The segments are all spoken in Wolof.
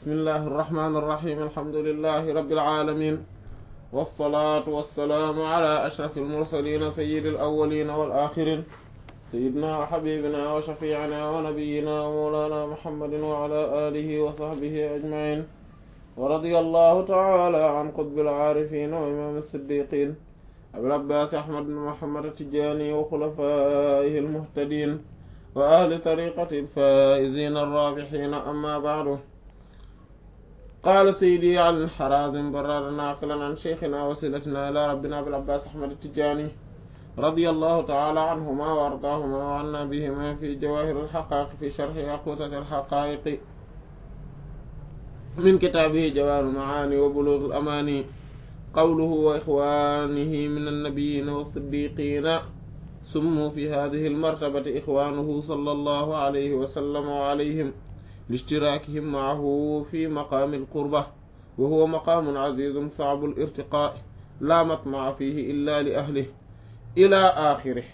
bismillahi irrahmani irrahim alhamdulilahi rabbil alamin wasalaatu wasalaamu ala ashraf almursalina sayidi alawalina wal axirin sayidina wa xabibina wa shafiicina wa nabiyina wa mawlana muhammadin wa ala alihi wa sahbihi ajmain wa radiya allahu taala an qutbil aarifin wa imam siddiqin abil abbaas ahmad bin muhammad atijani wa xulafaihi almuhtadin wa ahli tariqati alfaizina arrabixina amma baadu qaala sayidi ali xarazim barada naaqilan an cheikhina wasilatina ila rabbina abil abbaas ahmad atijani رضي الله تعالى عنهما وأرضاهما وعنا بهما في جواهر الحقائق في شرح يقوتة الحقائق من كتابه جواهر المعاني وبلوغ الأماني قوله وإخوانه من النبيين والصديقين سموا في هذه المرتبة إخوانه صلى الله عليه وسلم وعليهم لاشتراكهم معه في مقام القربة وهو مقام عزيز صعب الارتقاء لا مطمع فيه إلا لأهله ila axiri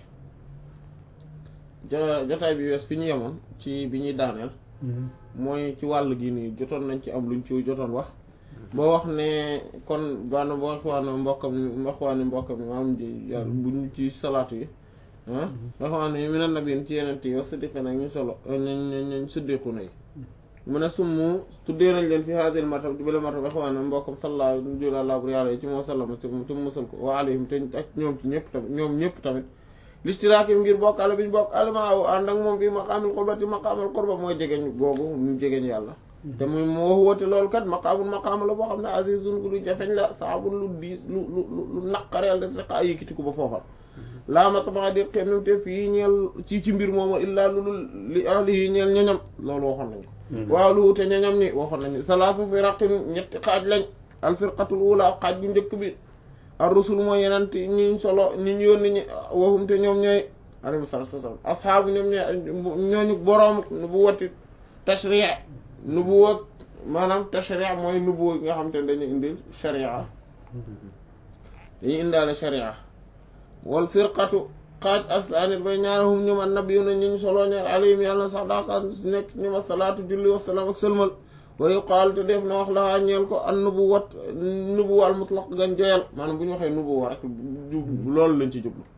jotaay bi wees fi ñu yemoon ci bi ñuy daaneel mooy ci wàll gi nii jotoon nañ ci am luñ ci jotoon wax boo wax ne kon bana boo xawaane mbokkam mi xawaane mbokkam mi maam yàlla buñ ci salaatu yi ah nga xawaane mi na nabiin ci yeneen ti yow siddiqi nag ñu solo ñu siddiqu na yi mu ne summu tuddee nañ leen fi haadil martab di bale martab xawaane mbokkam salla julalaa bur yàlla yi ci moo sallama te mu musal ko wa alayhim te ak ñoom ci ñëpp tamit ñoom ñëpp tamit listiraaki ngir bokkaale bi ñu bokk almaaw ànd ak moom bi maqaamul qurbati maqaamul qurba mooy jegeñ googu mu jegeñ yàlla te muy moo woote loolu kat maqaamul maqaam la boo xam ne azizun lu jafeñ la saabun lu diis lu lu lu naqareel da rek a yëkkatiku ba foofal laa matma di xem te fii ñeel ci ci mbir moomu illaa lulu li ahlihi ñeel ñoñam loolu waxoon nañ ko waaw lu wute ñoñam ni waxoon nañ salaatu firaqin ñetti xaaj lañ al firqatul ula xaaj bu njëkk bi ar rusul mooy yenent ñi solo ñi ñu yónni ñi waxum te ñoom ñooy alayhi salaatu wa salaam ashaabu ñoom ñooy ñooñu boroom nu bu wati tashri nu bu wat maanaam tashri mooy nu bu nga xam te ne dañuy indil sharia dañuy indaale sharia wal firqatu xaaj aslaanit bay ñaarahum ñoom annabiyuna ñu solo ñaar alayhim yàlla na sax daaka nekk ñu ma salaatu julli wasalaam ak sëlmal wa yuqaal te def na wax la ñeel ko an nubuwat nubuwa al mutlaq gan joyal maanaam bu ñu waxee nubuwa rek loolu lañ ci jublu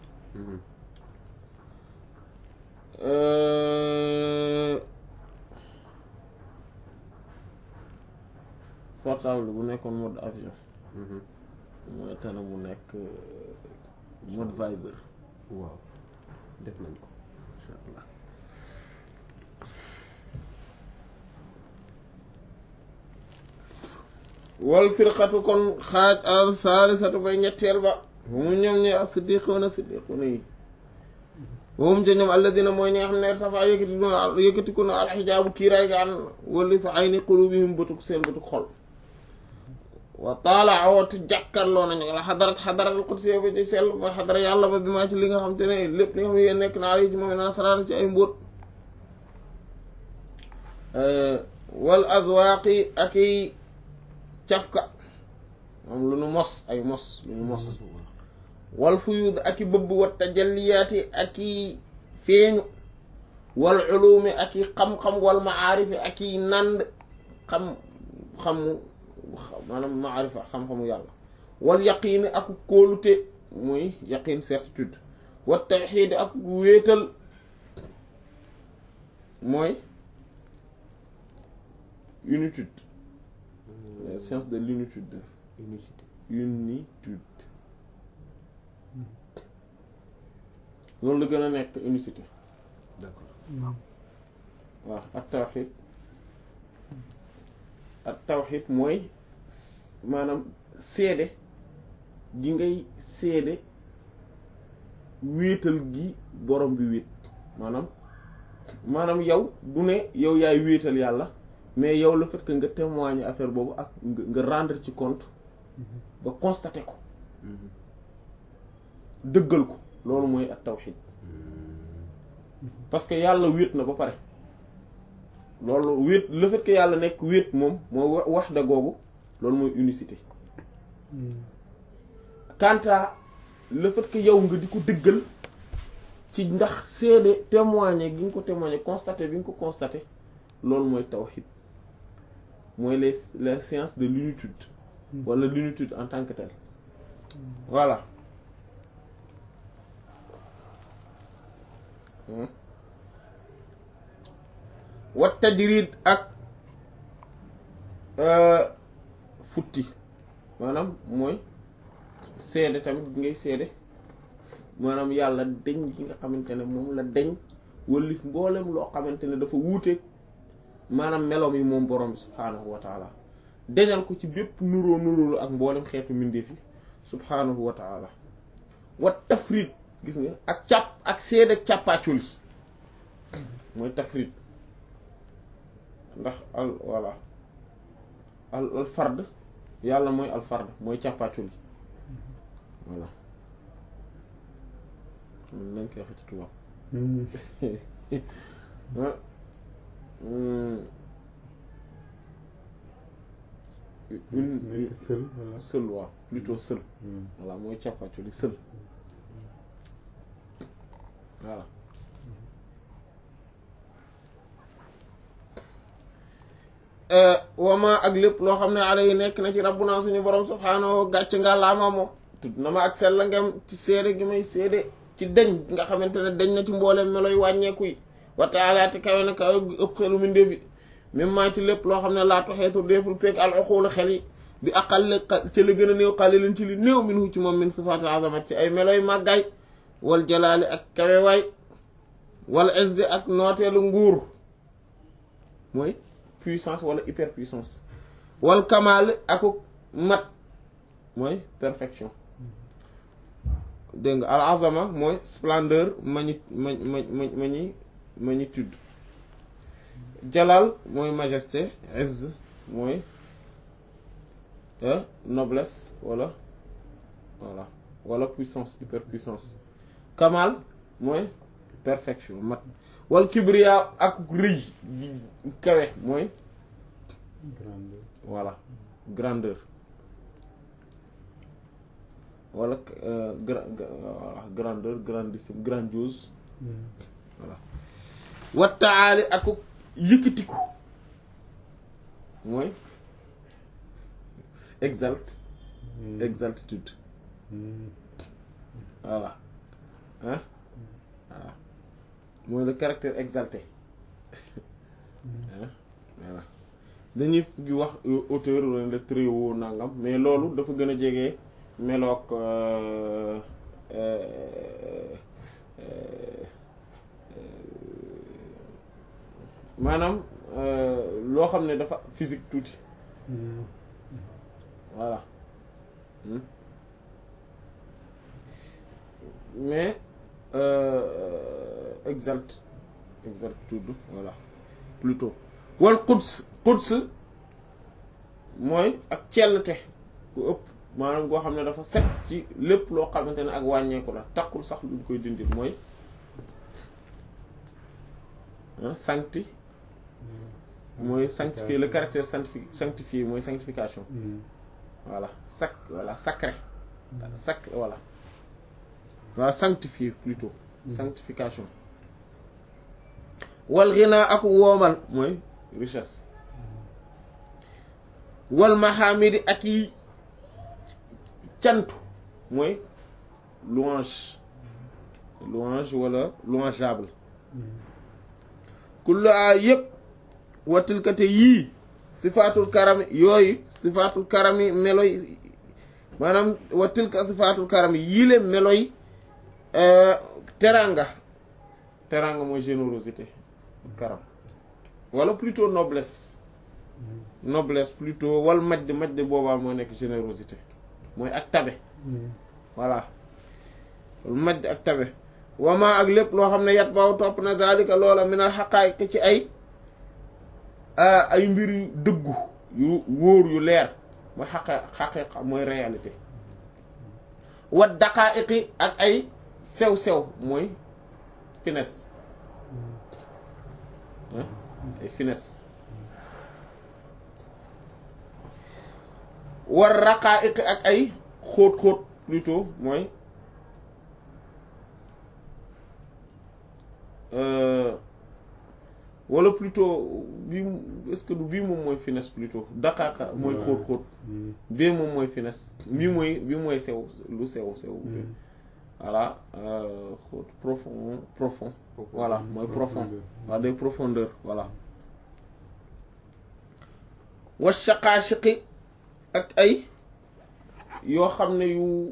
portable bu nekkoon mode avion mooy tane mu nekk mode Viber waaw def nañ ko insha allah wal firqatu kon xaaj al saalisatu bay ñetteel ba mu ñoom ñooy as siddiqoona siddiqoona yi moom ca ñoom alladina mooy ñi nga xam ne dafa yëkkati yëkkatiku na alxijaabu kiiraay ga an wali fa ay ni qulubihim bëtuk seen bëtuk xol wa taala awatu jàkkarloo nañu la xadarat xadarat alqudsi ba ci sell ba xadara yàlla ba bi maa ci li nga xam te ne lépp li nga xam ne yéen nekk naa yi ci moom na saraata ci ay mbóot wal azwaaqi ak i cafka moom lu nu mos ay mos lu nu mos wal fuyud ak i bëbb wa tajalliyaati ak i feeñu wal ulumi ak i xam-xam wal maarifi ak i nand xam xamu maanaam maarifa xam-xamu yàlla wal yaqiini ak kóolute muy yaqiin certitude wa tawxiid ak wéetal mooy unitude la science de l'unitude unicité unitude loolu la gën a nekk unicité d'accord waaw ak tawxiid ak tawxiid mooy maanaam seede gi ngay seede wéetal gi borom bi wéet maanaam maanaam yow du ne yow yaay wéetal yàlla mais yow le fait que nga témoigner affaire boobu ak nga rendre ci compte ba constater ko dëggal ko loolu mooy ak tawxiid parce que yàlla wéet na ba pare loolu wéet le fait que yàlla nekk wéet moom moo wax da googu loolu mooy unicité quant à le fait que yow nga di ko dëggal ci ndax seede témoigner gi nga ko témoigner constater bi nga ko constater loolu mooy tawhid mooy les les sciences de l'unitude wala l'unitude en tant que telle voilà wat tajrid ak futti maanaam mooy seede tamit ngay seede maanaam yàlla deñ gi nga xamante ne moom la deñ wëllif mboolem loo xamante ne dafa wuuteeg maanaam meloom yi moom borom bi subhaanahu wa taala deñal ko ci bépp nuróo nuróolu ak mboolem xeetu mbindeef yi subhaanahu wa taala wat tafrit gis nga ak càpp ak seede ak càppaacul yi mooy tafrit ndax al voilà al al fard yàlla mooy al fard mooy càppaacul yi voilà nañ koy wax ci tubaab une seul voilà seul waaw plutôt seul voilà mooy càppaacul yi seul voilà wama ak lépp loo xam ne ala yi nekk na ci rabbuna suñu borom subhaanahu gàcc nga laama moom tudd na ma ak sell ngem ci seede gi may seede ci deñ nga xamante ne deñ na ci mboolem meloy wàññeeku yi wa taala te kawe na kawe gi ëpp xelu mi ndefi même maa ci lépp loo xam ne laatu xeetu deeful peeg al uqulu xel yi bi aqal ci la gën a néew qalilin ci li néew minhu ci moom min sifaatul azamat ci ay meloy màggaay wal jalaali ak kawewaay wal izzi ak nooteelu nguur mooy puissance wala hyperpuissance wal kamal akuk mat mooy perfection dégg nga al azama mooy splendeur magni ma ma ma magni magnitude jalal mooy majesté izz mooy noblesse wala voilà wala puissance hyperpuissance kamal mooy perfection mat wal kibriya ak rëy kawe mooy grandeur voilà grandeur wala gra voilà grandeur grandissime grandiose voilà wattaali ak yëkkatiku mooy exalte exaltitude voilà hein voilà mooy le caractère exalté voilà dañuy gi wax auteur wala le très haut nangam mais loolu dafa gën a jege meloog maanaam loo xam ne dafa physique tuuti voilà mais exalte exaltitude voilà plutôt wal quds quds mooy ak cellte ku ëpp maanaam goo xam ne dafa set ci lépp loo xamante ne ak wàññeeku la takkul sax luñ koy dindil mooy sancti mooy sanctifier le caractère sanctifi sanctifié mooy sanctification voilà sac voilà sacré sacré voilà voilà sanctifié plutôt sanctification wal ghina ak woomal mooy richesse wal mahamidi ak yi cantu mooy louange louange wala louangeable kullu a yëpp watilkate yii sifaatul karami yooyu sifaatul karami meloy maanaam watilka sifaatul karami yiile meloy teranga teranga mooy générosité karam wala plutôt noblesse noblesse plutôt wal majd majd boobaa moo nekk générosité mooy ak tabe voilà wal majd ak tabe wama ak lépp loo xam ne yat baw topp na zalika loola minal xaqaayiq ci ay ay mbir yu dëggu yu wóor yu leer mooy xaqa xaqiqa mooy réalité wat daqaa'iqi ak ay sew-sew mooy finesse ay finesse war raqaa'iqi ak ay xóot-xóot plutôt mooy wala plutôt bii est-ce que du bii moom mooy finesse plutôt daqaaqa mooy xóot xóot bii moom mooy finesse bii mooy bii mooy sew lu sew sew voilà xóot profond profond voilà mooy profond waa des profondeurs voilà wa shaqaashiqi ak ay yoo xam ne yu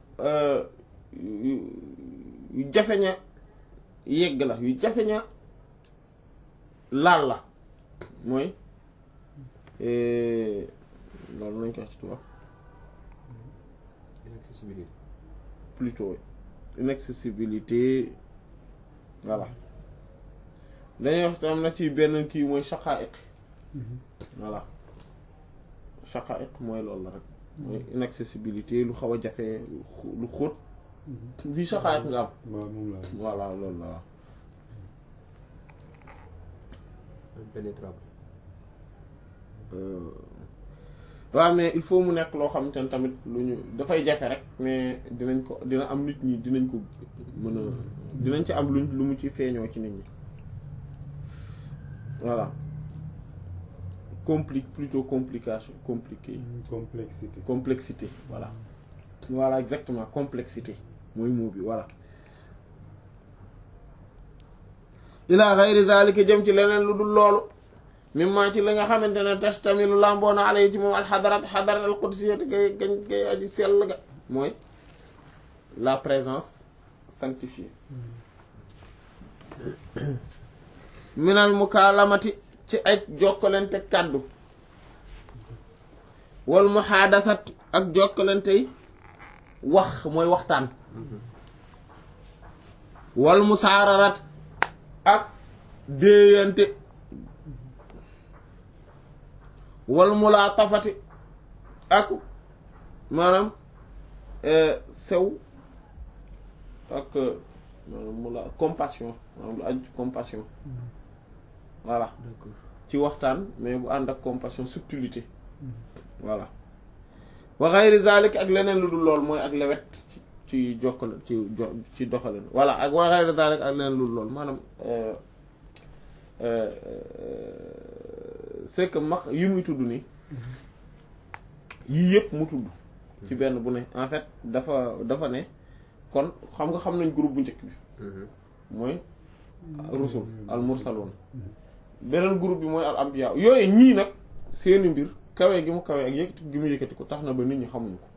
yu jafeña yegg la yu jafeña laal la mooy loolu nañ ko wax ci tubaab inaccessibilité plutôt inaccessibilité voilà dañuy wax am na ci benn kii mooy shaqaa'iq voilà shaqaa'iq mooy loolu la rek mooy inaccessibilité lu xaw a jafe lu xóot fii shaqaa'iq nga am waaw moom la voilà loolu la waaw impénétrable waaw mais il faut mu nekk loo xamante ne tamit lu ñu dafay jafe rek mais dinañ ko dina am nit ñi dinañ ko mën a dinañ ci am luñ lu mu ci feeñoo ci nit ñi voilà complique plutôt complication compliqué complexité complexité voilà voilà exactement complexité mooy mot bi voilà ila ghayri zalika jëm ci leneen lu dul loolu mimma ci la nga xamante ne tastamilu lamboona alay ci moom alxadarat xadarat al qudsiyati gay gañ gay aji sell ga mooy la présence sanctifiée minal mukaalamati ci ay jokkalante kàddu wal muhaadasat ak jokkalantey wax mooy waxtaan wal musaararat ak déeyante wal mulaatafati ak maanaam sew ak maanaam mula compassion maanaam lu aju compassion voilà d'accord ci waxtaan mais bu ànd ak compassion subtilité voilà wa ghayri zalik ak leneen lu dul lool mooy ak lewet ci ci jokkale ci jo ci doxalin voilà ak wa ghayri zalik ak leneen lu dul lool maanaam c'est que max yi muy tudd nii yii yëpp mu tudd ci benn bu ne en fait dafa dafa ne kon xam nga xam nañ groupe bu njëkk bi mooy rusul al mursalun beneen groupe bi mooy al anbiya yooyu ñii nag seeni mbir kawe gi mu kawe ak yëkkati gi mu yëkkati ko tax na ba nit ñi xamuñu ko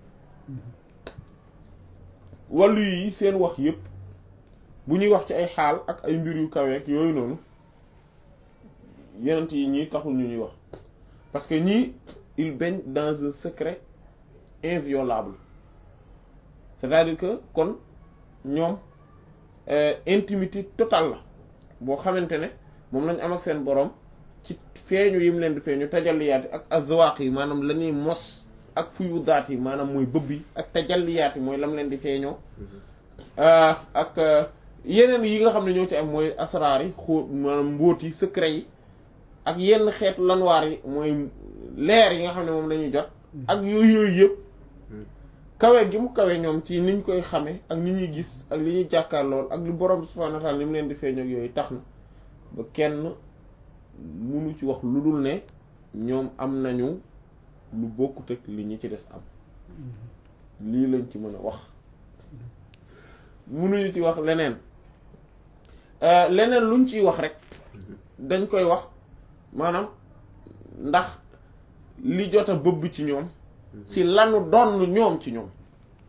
wàllu yi seen wax yépp bu ñuy wax ci ay xaal ak ay mbir yu kawe ak yooyu noonu yenent yi ñii taxul ñu ñuy wax parce que ñii il baigne dans un secret inviolable c'est-à-dire que kon ñoom intimité totale la boo xamante ne moom lañ am ak seen borom ci feeñu yim leen di feeñu tajalliyaat yi ak azwaaq yi maanaam la ñuy mos ak fuyu daat yi maanaam mooy bëbb yi ak tajalliyaat yi mooy lam leen di feeñoo ak yeneen yi nga xam ne ñoo ci am mooy asraar yi xóot maanaam mbóot yi secret yi ak yenn xeetu lanwaar yi mooy leer yi nga xam ne moom la ñuy jot ak yooyu yooyu yëpp kawe gi mu kawe ñoom ci niñ koy xame ak ni ñuy gis ak li ñuy jàkkaar lool ak li borom subhaanahu wa ta'aala ni mu leen di feeñoo ak yooyu tax na ba kenn munu ci wax lu dul ne ñoom am nañu lu bokkut ak li ñi ci des am lii lañ ci mën a wax munuñu ci wax leneen leneen luñ ciy wax rek dañ koy wax maanaam ndax li jot a bëbb ci ñoom ci lanu donn ñoom ci ñoom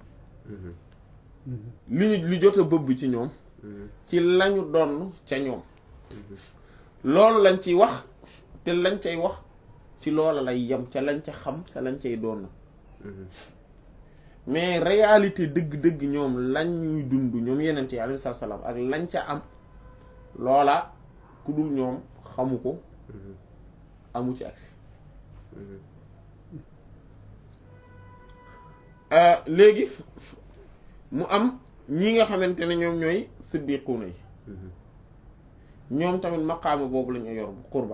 li ñu li jot a bëbb ci ñoom ci lañu donn ca ñoom loolu lañ ciy wax te lañ cay wax ci loola lay yem ca lañ ca xam ca lañ cay doon mais réalité dëgg-dëgg ñoom lañ ñuy dund ñoom yeneen yi alayhi salaam ak lañ ca am loola ku dul ñoom xamu ko amu ci agsi léegi mu am ñi nga xamante ne ñoom ñooy siddiquuna yi ñoom tamit maqaama boobu lañu yor qurba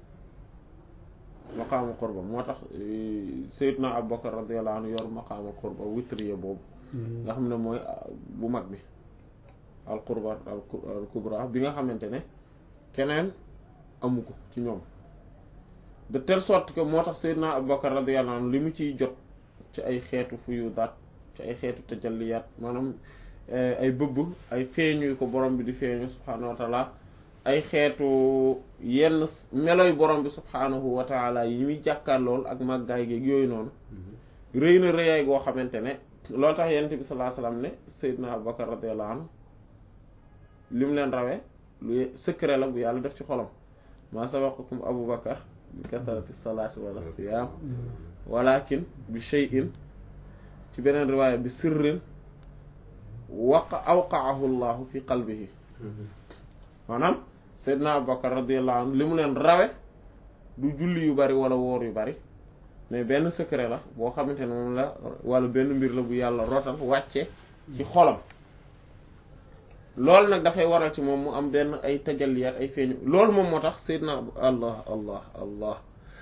maqaama qurba moo tax Seydina Abubakar radiyallahu anhu yor maqaama qurba witriya boobu nga xam ne mooy bu mag bi al qurba al kubra bi nga xamante ne keneen amu ko ci ñoom de telle sorte que moo tax Seydina Abubakar radiyallahu anhu li mu ciy jot ci ay xeetu fuyudaat ci ay xeetu tajalliyaat maanaam ay bëbb ay feeñu ko borom bi di feeñu subhaanahu wa taala ay xeetu yenn meloy borom bi subhaanahu wa taala yi muy jàkkaar lool ak màggaay geeg yooyu noonu rëy na rëyaay goo xamante ne loolu tax yonent bi sallallahu alayhi wasallam ne Seydina Abubakar radiyallahu anhu li mu leen rawee lu secret la bu yàlla def ci xolam maa sabaqakum Abubakar bi kasrati salaati wala siyaam walakin bi shay'in ci beneen riwaaya bi sirrin waqa awqaahu llahu fi qalbihi maanaam Seydina Abubakar radiyallahu anhu li mu leen rawe du julli yu bari wala woor yu bari mais benn secret la boo xamante ne moom la wala benn mbir la bu yàlla rotal wàcce ci xolam loolu nag dafay waral ci moom mu am benn ay tajalliyaat ay feeñu loolu moom moo tax Seydina allah allah allah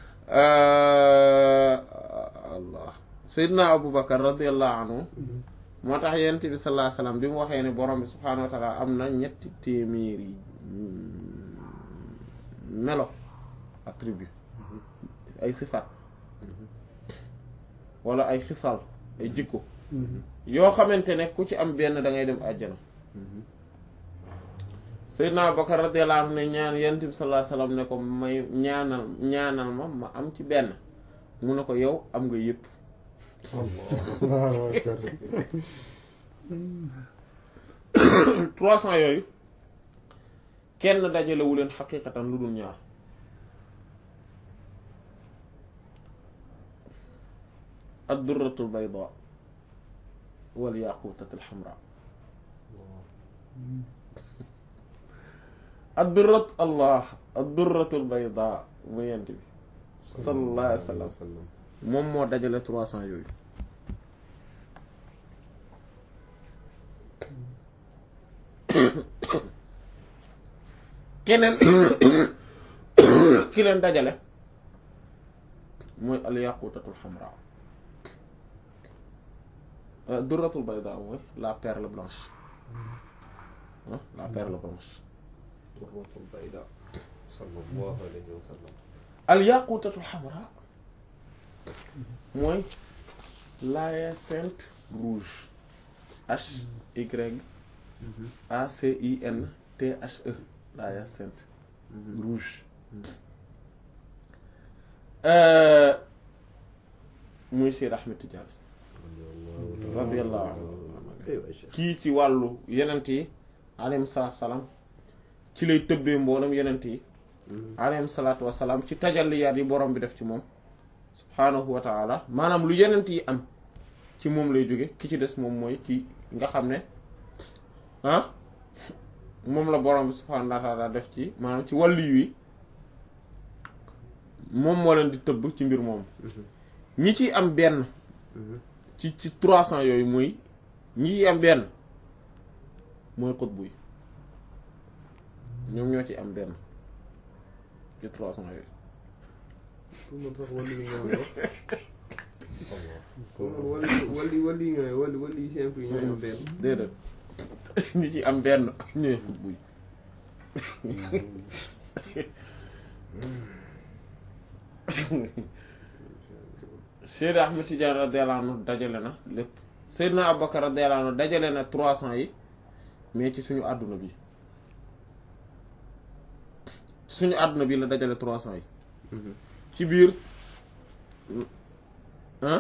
allah Seydina Abubakar radiyallahu anhu moo tax yonent bi sallallahu alayhi wasallam bi mu waxee ne borom bi subhaanahu wa taala am na ñetti téeméeri melo attribut ay sifat wala ay xisal ay jikko yoo xamante ne ku ci am benn da ngay dem àjjana Seydina Abubakar radiyallahu anhu ne ñaan yonent bi sallallahu alayhi wasallam ne ko may ñaanal ñaanal ma ma am ci benn mu ne ko yow am nga yépp trois cents yooyu kenn dajalewu leen xaqiqatan lu dul ñaar ad-durratul bayda wal yaqutatul hamra ad-durrat allah ad-durratul bayda mu yent bi sallallahu alayhi wa sallam moom moo dajale trois cents yooyu keneen ki leen dajale mooy al yaqutatul hamra durratul bayda mooy la perle blanche la perle blanche durratul bayda sallallahu alayhi wa sallam al yaqutatul hamra mooy l'hyacinthe rouge H Y A C I N T H E l'hyacinthe rouge muy Seyd Ahmed Tidiane radiyallahu anhu kii ci wàllu yenent yi alayhim salaatu salaam ci lay tëbbee mboolem yenent yi alayhim salaatu wasalaam ci tajalliyaat yi borom bi def ci moom subhaanahu wa taala maanaam lu yenent yi am ci moom lay jóge ki ci des moom mooy ki nga xam ne ah moom la borom bi subhaanahu wa taala def ci maanaam ci wàllu yi moom moo leen di tëbb ci mbir moom ñi ciy am benn ci ci trois cents yooyu mooy ñi ciy am benn mooy xutbu yi ñoom ñoo ci am benn ci trois cents yooyu pour man sax wàllu yi nga wax pour man wàllu wàllu wàllu yi nga wàllu wàllu yi simple yi ñoo am benn déedéet ñi ci am benn ñooy xutbu yi Seydina Ahmed Tidiane radiyallahu anhu dajale na lépp Seydina Abubakar radiyallahu anhu dajale na trois cents yi mais ci suñu àdduna bi ci suñu àdduna bi la dajale trois cents yi ci biir ah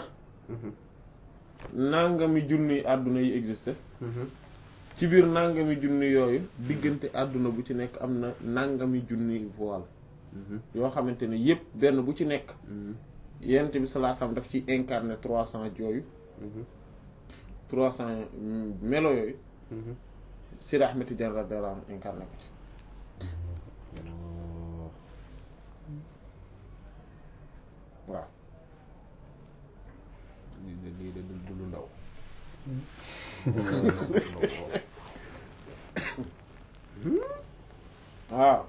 nangami junni àdduna yi existe ci biir nangami junni yooyu diggante àdduna bu ci nekk am na nangami junni voile yoo xamante ne yépp benn bu ci nekk yent bi sallallahu alayhi wasallam daf ci incarné trois cents yooyu trois cents melo yooyu Sidi Ahmed Tidiane radiyallahu anhu incarné ko ci waaw lii de lii de du lu ndaw waaw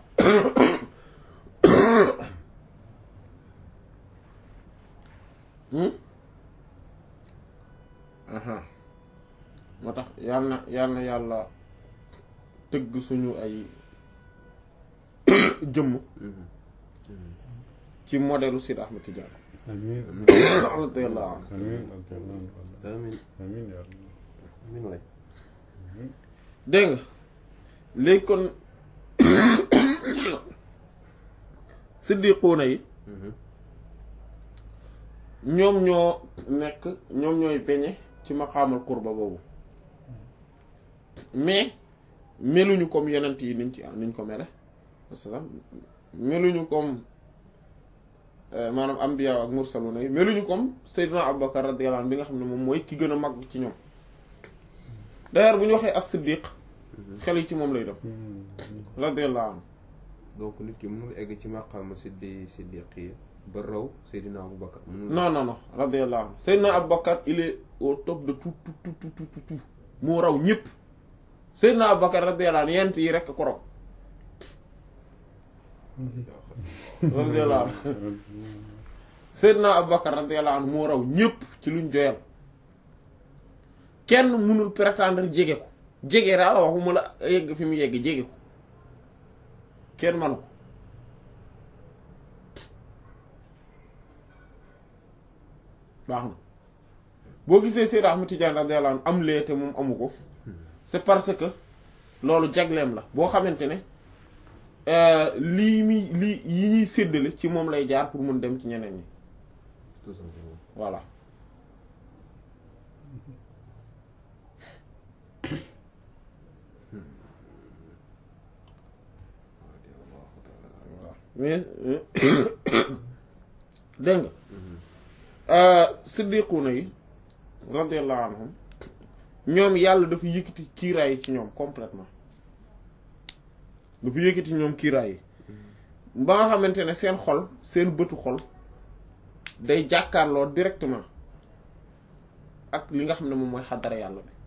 moo tax yal na yal na yàlla tëgg suñu ay jëmm ci modèlu Sidi Ahmed Tidiane amiin radiyallahu anhu amiin radiyallahu amiin amiin yaa rabbi amiin waay dégg nga léegi kon siddiquuna yi ñoom ñoo nekk ñoom ñooy beñe ci maqaamal qurba boobu mais meluñu comme yonent yi niñ ci niñ ko mele wasalaam meluñu comme maanaam ambiya ak mursaluna yi meluñu comme Seydina Abubakar radiyallahu anhu bi nga xam ne moom mooy ki gën a mag ci ñoom d'ailleurs bu ñu waxee as-siddiq xel yi ci moom lay def radiyallahu anhu donc nit ki mënul egg ci maqaama siddi siddiqiya ba raw Seydina Aboubacar mënul non non non radiyallahu anhu Seydina Abubakar il est au top de tout tout tout tout tout tout moo raw ñëpp Seydina Abubakar radiyallahu anhu yent yi rekk ko raw radiyallahu anhu Seydina Abubakar radiyallahu anhu moo raw ñëpp ci luñ joyal kenn mënul prétendre jege ko jege daal waxuma la yegg fi mu yegg jege ko kenn manu ko baax na boo gisee Seyd Ahmed Tidiane radiyallahu anhu am lee te moom amu ko c'est parce que loolu jagleem la boo xamante ne lii mi lii yi ñuy séddale ci moom lay jaar pour mun dem ci ñeneen ñi tout simplement voilà mais dégg nga siddiquuna yi radiyallahu anhum ñoom yàlla dafa yëkkati kiiraay yi ci ñoom complètement dafa yëkkati ñoom kiiraay yi ba nga xamante ne seen xol seen bëtu xol day jàkkaarloo directement ak li nga xam ne moom mooy xaddara yàlla bi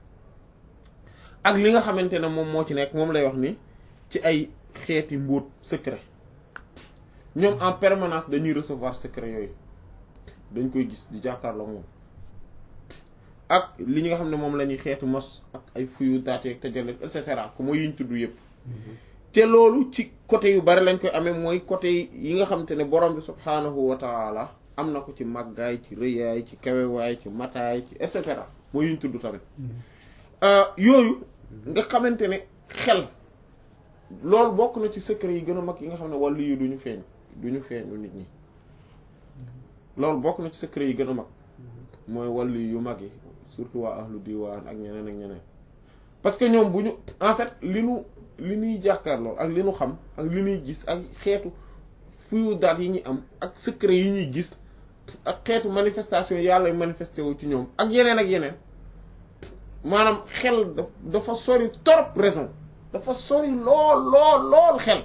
ak li nga xamante ne moom moo ci nekk moom lay wax ni ci ay xeeti mbóot secret ñoom en permanence dañuy recevoir secret yooyu dañ koy gis di jàkkaarloo moom ak li nga xam ne moom la ñuy xeetu mos ak ay fuyu daate ak tajallet et cetera ko mooy yiñ tudd yépp te loolu ci côté yu bari lañ koy amee mooy côté yi nga xamante ne borom bi subhaanahu wa taala am na ko ci màggaay ci rëyaay ci kawewaay ci mataay ci et cetera mooy yiñ tudd tamit yooyu nga xamante ne xel loolu bokk na ci secret yi gën a mag yi nga xam ne wàllu yi duñu feeñ duñu feeñu nit ñi loolu bokk na ci secret yi gën a mag mooy wàllu yu mag yi surtout waa ahlu diwaan ak ñeneen ak ñeneen parce que ñoom bu ñu en fait li nu li ñuy jàkkaarloo ak li nu xam ak li ñuy gis ak xeetu fuyu daat yi ñuy am ak secret yi ñuy gis ak xeetu manifestation yàlla manifesté wu ci ñoom ak yeneen ak yeneen maanaam xel dafa sori trop raison dafa sori lool lool lool xel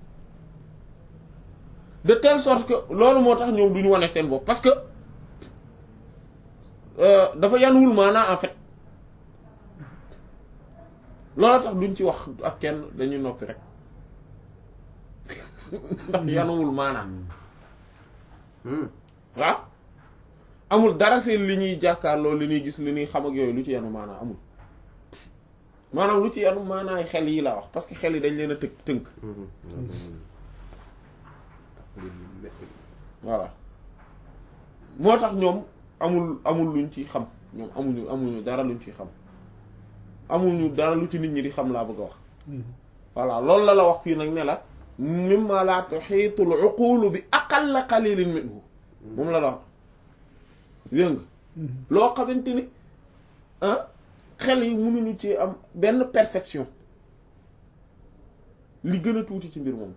de telle sorte que loolu moo tax ñoom duñu wane seen bopp parce que dafa yanuwul maanaa en fait loolu tax duñ ci wax ak kenn dañuy noppi rek ndax yanuwul maanaa waaw amul dara seen li ñuy jàkkaarloo li ñuy gis li ñuy xam ak yooyu lu ci yanu maanaa amul maanaam lu ci yanu maanaay xel yi laa wax parce que xel yi dañ leen a tënk tënk voilà moo tax ñoom amul amul luñ ci xam ñoom amuñu amuñu dara luñ ci xam amuñu dara lu ci nit ñi di xam laa bëgg a wax voilà loolu la la wax fii nag ne la mimma la tuhiitul uqulu bi aqalla qalilin minhu moom la la wax dégg nga loo xamante ni ah xel yi mënuñu ci am benn perception li gën a tuuti ci mbir moom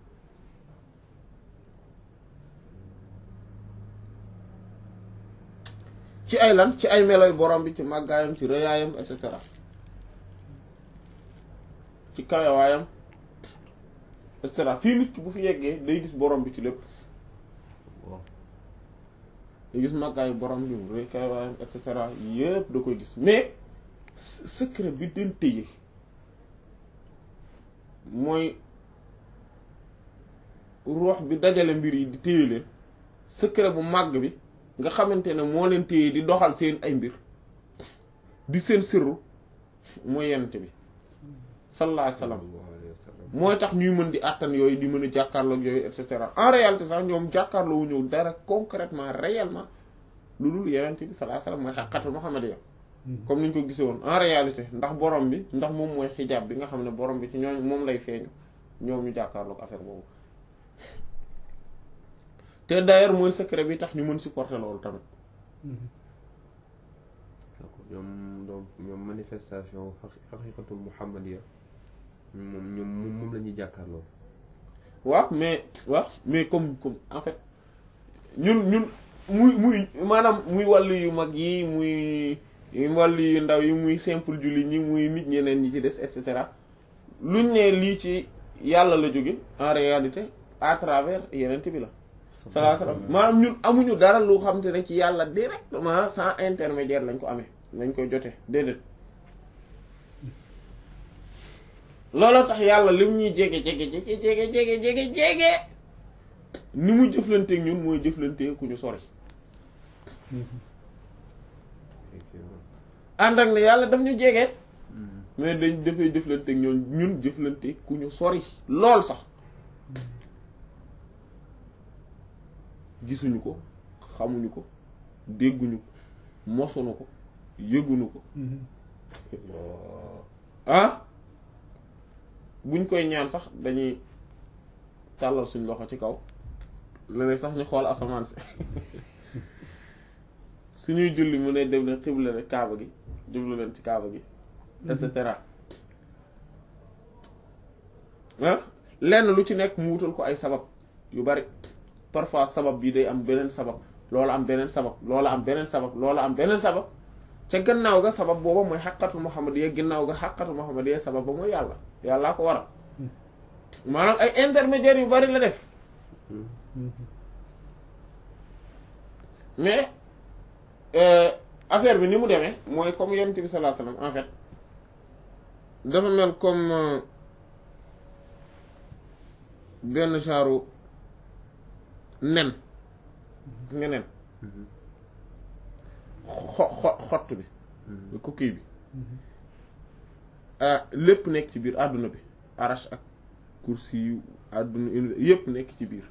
ci ay lan ci ay meloy borom bi ci màggaayam ci rëyaayam et cetera ci kayawaayam et cetera fii nit ki bu fi yeggee day gis borom bi ci lépp day gis màggaayu borom bi rëy kayawaayam et cetera yépp da koy gis mais secret bi den tëye mooy ruux bi dajale mbir yi di téye leen secret bu màgg bi nga xamante ne moo leen téye di doxal seen ay mbir di seen sirru mooy yent bi sallallahu alayhi wasallam mooy tax ñuy mën di àttan yooyu di mën a jàkkaarloog yooyu et cetera en réalité sax ñoom jàkkaarloo wu ñëw dara concrètement réellement lu dul yeneen bi sallallahu alayhi wasallam mooy xaqiiqatul muhammadiyya comme ni ñu ko gisee woon en réalité ndax borom bi ndax moom mooy xijaab bi nga xam ne borom bi ci ñooñ moom lay feeñu ñoom ñu jàkkaarloog affaire boobu te d'ailleurs mooy secret bi tax ñu mën supporter loolu tamit d'accord ñoom donc ñoom manifestation xaqiiqatul muhammadiyya moom ñoom moom la ñuy jàkkaarloo. waaw mais waaw mais comme comme en fait ñun ñun muy muy maanaam muy wàllu yu mag yi muy wàllu yu ndaw yi muy simple julli ñi muy nit ñeneen ñi ci des et cetera luñ ne lii ci yàlla la jóge en réalité à travers yeneen bi la. salaa salaam maanaam ñun amuñu dara lu xam te ne ci yàlla directement sans intermédiaire lañ ko amee lañ koy jotee déedéet. looloo tax yàlla lim ñuy jege jege jege jege jege jege jege ni mu jëflanteeg ñun mooy jëflanteeg ku ñu sori. ànd ak ne yàlla daf ñu jege. mais dañ dafay jëflanteeg ñoom ñun jëflanteeg ku ñu sori lool sax. gisuñu ko xamuñu ko dégguñu ko mosuñu ko yëguñu ko. ah. buñ koy ñaan sax dañuy tàllal suñ loxo ci kaw léeg sax ñu xool asamaan si suñuy julli mu ne dem leen xibla leen kaaba gi jublu leen ci kaaba gi et cetera ah lenn lu ci nekk mu wutal ko ay sabab yu bari parfois sabab bi day am beneen sabab loola am beneen sabab loola am beneen sabab loola am beneen sabab ca gannaaw ga sabab booba mooy xaqatul muhammadiyya gannaaw ga xaqatul muhammadiyya sabab ba mooy yàlla yàllaa ko waral maanaam ay intermédiaires yu bari la def mais affaire bi ni mu demee mooy comme yonent bi sallallahu alayhi wasallam en fait dafa mel comme benn genre nen gis nga nen xo xo xott bi coquille bi lépp nekk ci biir àdduna bi arrache ak kursi yu àdduna yépp nekk ci biir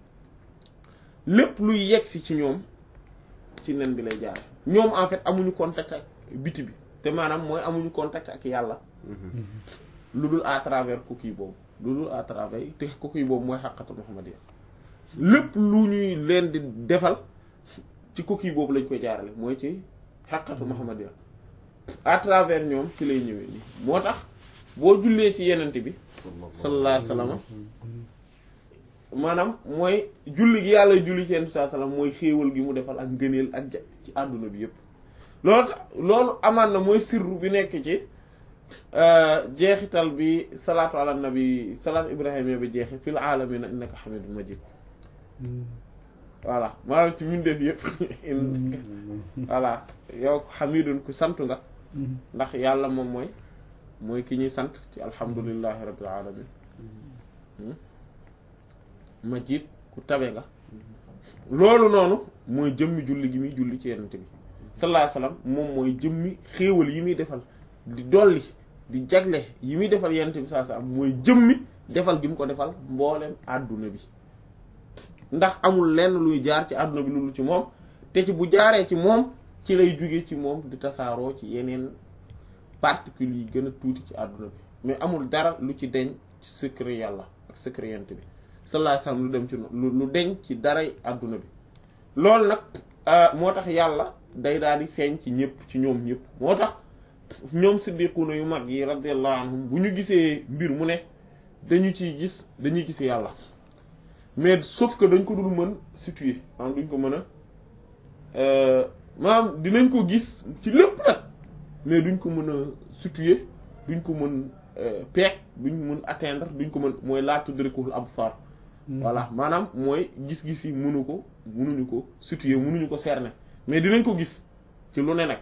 lépp luy yegsi ci ñoom ci nen bi lay jaar ñoom en fait amuñu contact ak biti bi te maanaam mooy amuñu contact ak yàlla lu dul à travers coquille boobu lu dul à travers te coquille boobu mooy xaqatu muhammadiyya lépp lu ñuy leen di defal ci coquille boobu lañ koy jaarale mooy ci xaqatu muhammadiyya à travers ñoom ci lay ñëwee nii moo tax boo jullee ci yenent bi sallallahu alayhi wasallam maanaam mooy julli gi yàlla julli ci yenent bi sallallahu alayhi wasallam mooy xéewal gi mu defal ak ngëneel ak ja ci àdduna bi yépp loolu tax loolu amaan na mooy sirru bi nekk ci jeexital bi salaatu ala nabi salaatu ibrahima bi jeexi fil alamina innaka hamidun majid voilà maanaam ci mbindeef yëpp voilà yow xamidun ku sant nga ndax yàlla moom mooy mooy ki ñuy sant ci alhamdulillahi rabbil alamin majid ku tabe nga loolu noonu mooy jëmmi julli gi muy julli ci yenente bi sallallahu alayhi wasallam moom mooy jëmmi xéewal yi muy defal di dolli di jagle yi muy defal yenente bi sallallahu alayhi wasallam mooy jëmmi defal gi mu ko defal mboolem àdduna bi ndax amul lenn luy jaar ci àdduna bi loolu ci moom te ci bu jaaree ci moom ci lay jóge ci moom di tasaaroo ci yeneen particules yi gën a tuuti ci àdduna bi mais amul dara lu ci deñ ci secret yàlla ak secret yent bi sallallahu alayhi wasallam lu dem ci lu deñ ci daray àdduna bi loolu nag moo tax yàlla day daal di feeñ ci ñëpp ci ñoom ñëpp moo tax ñoom siddiquna yu mag yi radiyallahu anhum bu ñu gisee mbir mu ne dañu ciy gis dañuy gis yàlla mais sauf que dañ ko dul mën situer maanaam duñ ko mën a maanaam dinañ ko gis ci lépp nag mais duñ ko mën a situer duñ ko mën peek duñ mën atteindre duñ ko mën mooy laa tudrikul absar voilà maanaam mooy gis-gis yi mënu ko mënuñu ko situer mënuñu ko cerner mais dinañ ko gis ci lu ne nag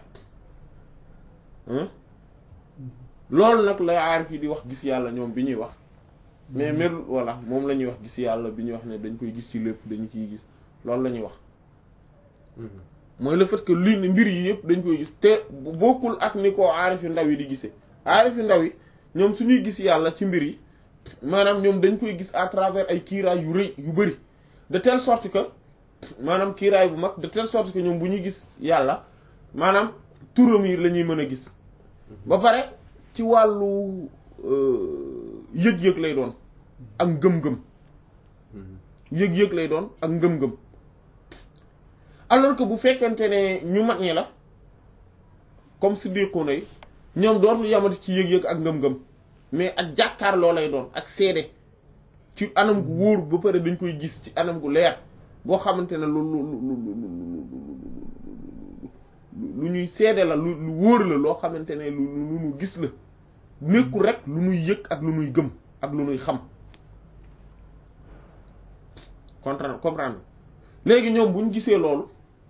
loolu nag lay aarif yi di wax gis yàlla ñoom bi ñuy wax mais mel voilà moom la ñuy wax gis yàlla bi ñuy wax ne dañ koy gis ci lépp dañu ciy gis loolu la ñuy wax mooy le fait que lii mbir yi yëpp dañ koy gis te bokkul ak ni ko aarif yu ndaw yi di gisee aarif yu ndaw yi ñoom suñuy gis yàlla ci mbir yi maanaam ñoom dañ koy gis à travers ay kiiraay yu rëy yu bari de telle sorte que maanaam kiiraay bu mag de telle sorte que ñoom bu ñuy gis yàlla maanaam turam yi la ñuy mën a gis ba pare ci wàllu yëg-yëg lay doon ak ngëm-ngëm yëg-yëg lay doon ak ngëm-ngëm alors que bu fekkente ne ñu mag ñi la comme siddiquna yi ñoom dootul yamati ci yëg-yëg ak ngëm-ngëm mais ak jàkkaarloo lay doon ak seede ci anam gu wóor ba pare dañ koy gis ci anam gu leer boo xamante ne lu lu lu lu ñuy seede la lu lu wóor la loo xamante ne lu lu ñu gis la nekkul rek lu ñuy yëg ak lu ñuy gëm ak lu ñuy xam comprendre comprendre léegi ñoom bu ñu gisee loolu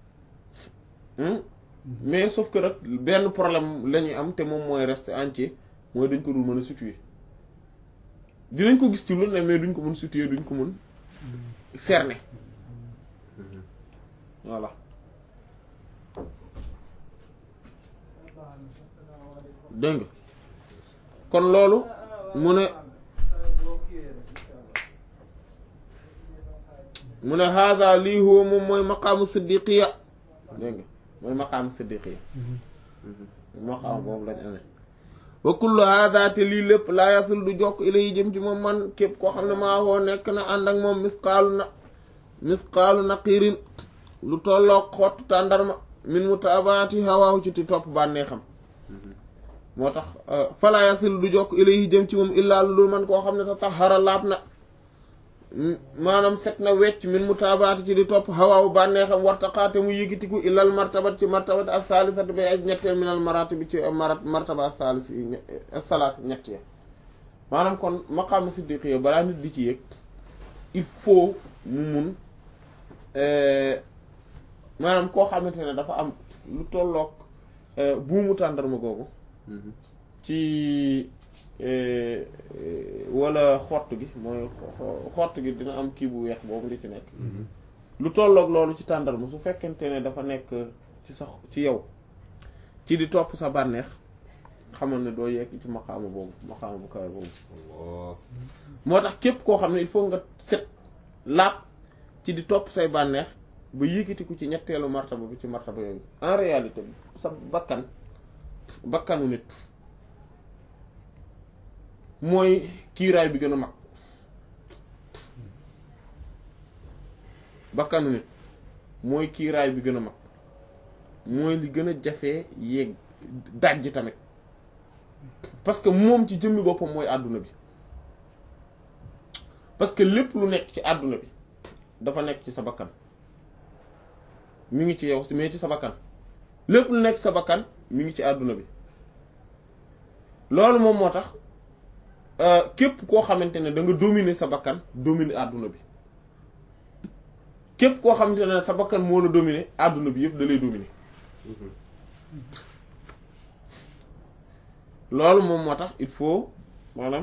mais sauf que rek benn problème la ñuy am te moom mooy reste entier mooy dañ ko dul mën a situer dinañ ko gis ci lu ne mais duñ ko mën situer duñ ko mën cerner voilà dégg nga kon loolu mu ne mu ne hada lii huwa moom mooy maqaamu siddiqiya dégg nga mooy maqaamu siddiqiya maqaam boobu lañ amee wa kullu hada te lii lépp laa yasul du jokk ilay jëm ci moom man képp koo xam ne maa woo nekk na ànd ak moom misqaalu na misqaalu naqirin lu tolloog xottu tàndarma min mutabaati hawaahu ci ti topp bànneexam moo tax fala yasil du jokk ilay jëm ci moom illaa lu man koo xam ne ta taxara laab na maanaam set na wecc min mutabaati ci di topp hawaahu bànneexam wartaqaate mu yëgitiku illal martabat ci martabat ak saalisati bay aj ñetteel minal marati bi ci marat martaba ak saalis yi salaas ñett ya maanaam kon maqaama siddiqiya balaa nit di ci yëg il faut mu mun maanaam koo xamante ne dafa am lu tolloog buumu tàndarma googu ci wala xott gi mooy xott gi dina am kii bu weex boobu li ci nekk lu tolloog loolu ci tàndarma su fekkente ne dafa nekk ci sa ci yow ci di topp sa bànneex xamal ne doo yegg ci maqaama boobu maqaama bu kawe boobu moo tax képp koo xam ne il faut nga set laab ci di topp say bànneex ba yëkkatiku ci ñetteelu martaba bi ci martaba yooyu en réalité sa bakkan bakkanu nit mooy kiiraay bi gën a mag bakkanu nit mooy kiiraay bi gën a mag mooy li gën a jafee yéeg dajj tamit parce que moom ci jëmmi boppam mooy àdduna bi parce que lépp lu nekk ci àdduna bi dafa nekk ci sa bakkan mi ngi ci yow mais ci sa bakkan lépp lu nekk sa bakkan mi ngi ci àdduna bi loolu moom moo tax képp koo xamante ne da nga dominer sa bakkan dominer àdduna bi képp koo xamante ne sa bakkan moo la dominer àdduna bi yëpp da lay dominer loolu moom moo tax il faut maanaam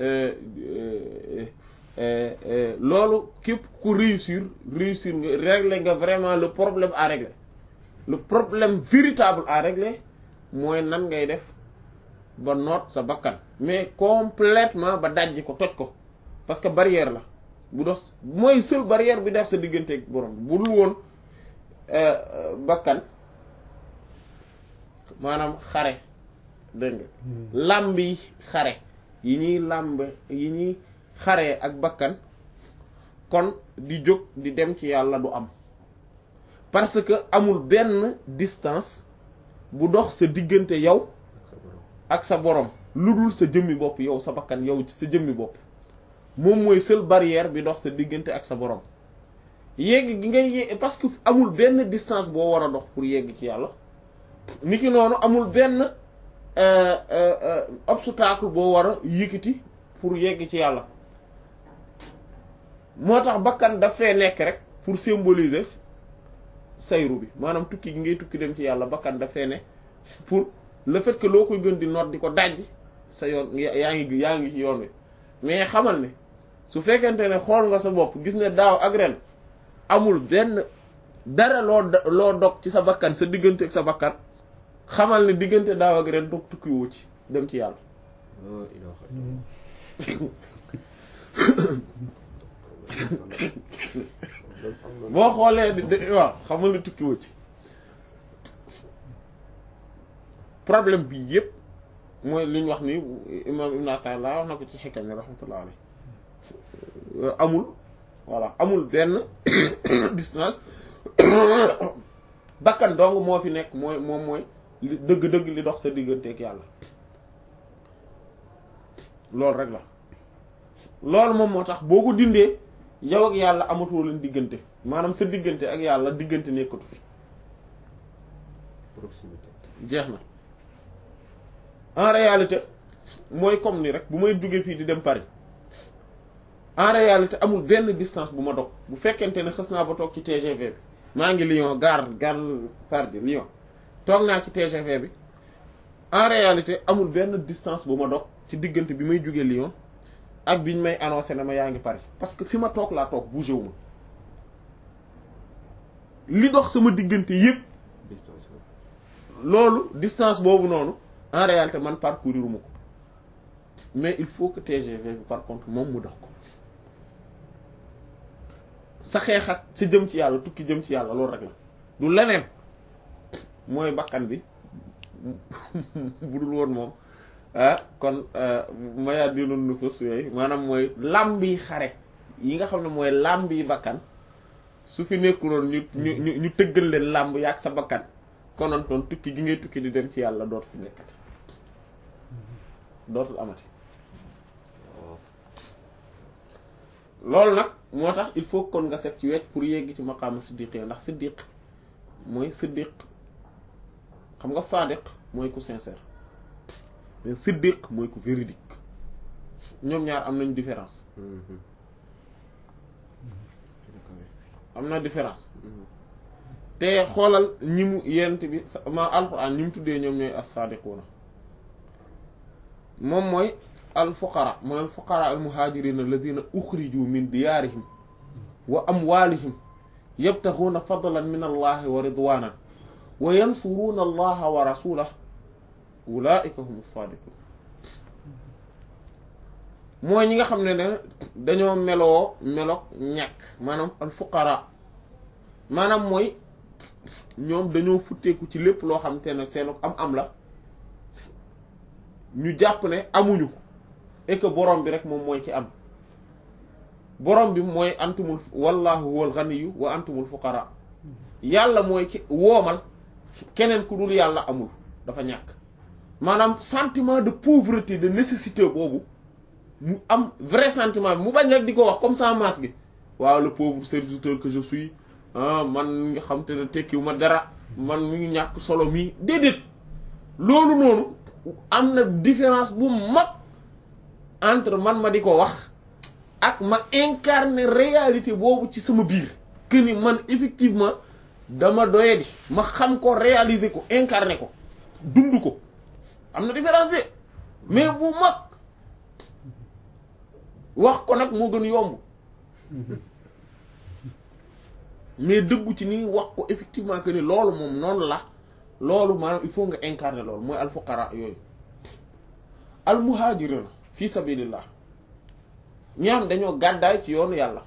loolu képp ku réussir réussir nga régler nga vraiment le problème à régler le problème véritable à régler mooy nan ngay def ba noot sa bakkan mais complètement ba dajji ko toj ko parce que barrière la bu dox mooy seul barrière bi def sa digganteeg borom bu dul woon bakkan maanaam xare dégg nga làmb yi xare yi ñuy làmb yi ñuy xare ak bakkan kon di jóg di dem ci yàlla du am parce que amul benn distance bu dox sa diggante yow ak sa borom lu dul sa jëmmi bopp yow sa bakkan yow ci sa jëmmi bopp moom mooy seul barrière bi dox sa diggante ak sa borom yegg gi ngay yegg parce que amul benn distance boo war a dox pour yegg ci yàlla niki noonu amul benn obstacle boo war a yëkkati pour yegg ci yàlla moo tax bakkan daf fee nekk rek pour symboliser sayru bi maanaam tukki gi ngay tukki dem ci yàlla bakkan daf fee ne pour le fait que loo koy gën di noot di ko dajj sa yoon yaa ngi yaa ngi ci yoon wi mais xamal ne su fekkente ne xool nga sa bopp gis ne daaw ak ren amul benn dara loo loo dog ci sa bakkan sa diggante ak sa bakkan xamal ne diggante daaw ak ren toog tukki woo ci dem ci yàlla boo xoolee di di waaw xamal ne tukki wu ci problème bi yëpp mooy li ñu wax ni imam Ibn Ata'illah wax na ko ci xikam ni rahmatullah alayh amul voilà amul benn distance bakkan dong moo fi nekk mooy moom mooy li dëgg-dëgg li dox sa digganteeg yàlla loolu rek la loolu moom moo tax boo ko dindee yow ak yàlla amatoo leen diggante maanaam sa diggante ak yàlla diggante nekkatu fi proximité jeex na en réalité mooy comme ni rek bu may duggee fii di dem Paris en réalité amul benn distance bu ma dog bu fekkente ne xës naa ba toog ci TGV bi maa ngi Lyon gare gare Paris Lyon toog naa ci TGV bi en réalité amul benn distance bu ma dog ci diggante bi may jugee Lyon ak biñ may annoncé ne ma yaa ngi Paris parce que fi ma toog laa toog bougé wu ma li dox sama diggante yépp distance la loolu distance boobu noonu en réalité man parcourir ma ko mais il faut que TGV bi par contre moom mu dox ko sa xeex ak sa jëm ci yàlla tukki jëm ci yàlla loolu rek la du leneen mooy bakkan bi bu dul woon moom ah kon mayaa dinoon nu fas yooyu maanaam mooy làmbi xare yi nga xam ne mooy làmbi bakkan su fi nekkuloon ñu ñu ñu ñu tëggal leen làmb yaag sa bakkan konontoon tukki gi ngay tukki di dem ci yàlla dootu fi nekkati dootul amati loolu nag moo tax il faut kon nga set ci wecc pour yegg ci maqaama siddiq ndax siddiq mooy siddiq xam nga sadiq mooy ku sincère mais siddiq mooy ku véridique ñoom ñaar am nañu différence am na différence te xoolal ñi mu yent bi ma alquran ñi mu tuddee ñoom ñooy as-sadiquna moom mooy al fuqara mooy al fuqara al muhajirin alladina ukhriju min diyarihim wa amwalihim yabtaghuna fadlan min allahi wa ridwana wa yansuruna allaha wa rasulahu ulaika hum as-sadiqun mooy ñi nga xam ne ne dañoo meloo meloog ñàkk maanaam al fuqara maanaam mooy ñoom dañoo futteeku ci lépp loo xam te ne seen am am la ñu jàpp ne amuñu et que borom bi rek moom mooy ci am borom bi mooy antumul wallahu huwal ghaniyu wa antumul fuqara yàlla mooy ci woomal keneen ku dul yàlla amul dafa ñàkk maanaam sentiment de pauvreté de nécessité boobu mu am vrai sentiment bi mu bañ rek di ko wax comme ça masse gi waaw le pauvre serviteur que je suis ah man nga xam te ne tekkiwu ma dara man mu ngi ñàkk solo mii déedéet loolu noonu am na différence bu mag entre man ma di ko wax ak ma incarner réalité boobu ci sama biir que ni man effectivement dama doyadi ma xam ko réaliser ko incarner ko dund ko am na différence de mais bu mag wax ko nag moo gën yomb mais dëggu ci ni wax ko effectivement que ni loolu moom noonu la loolu maanaam il faut nga incarner loolu mooy alfuqara yooyu almuhajirina fi sabilillah ñi am dañoo gàddaay ci yoonu yàlla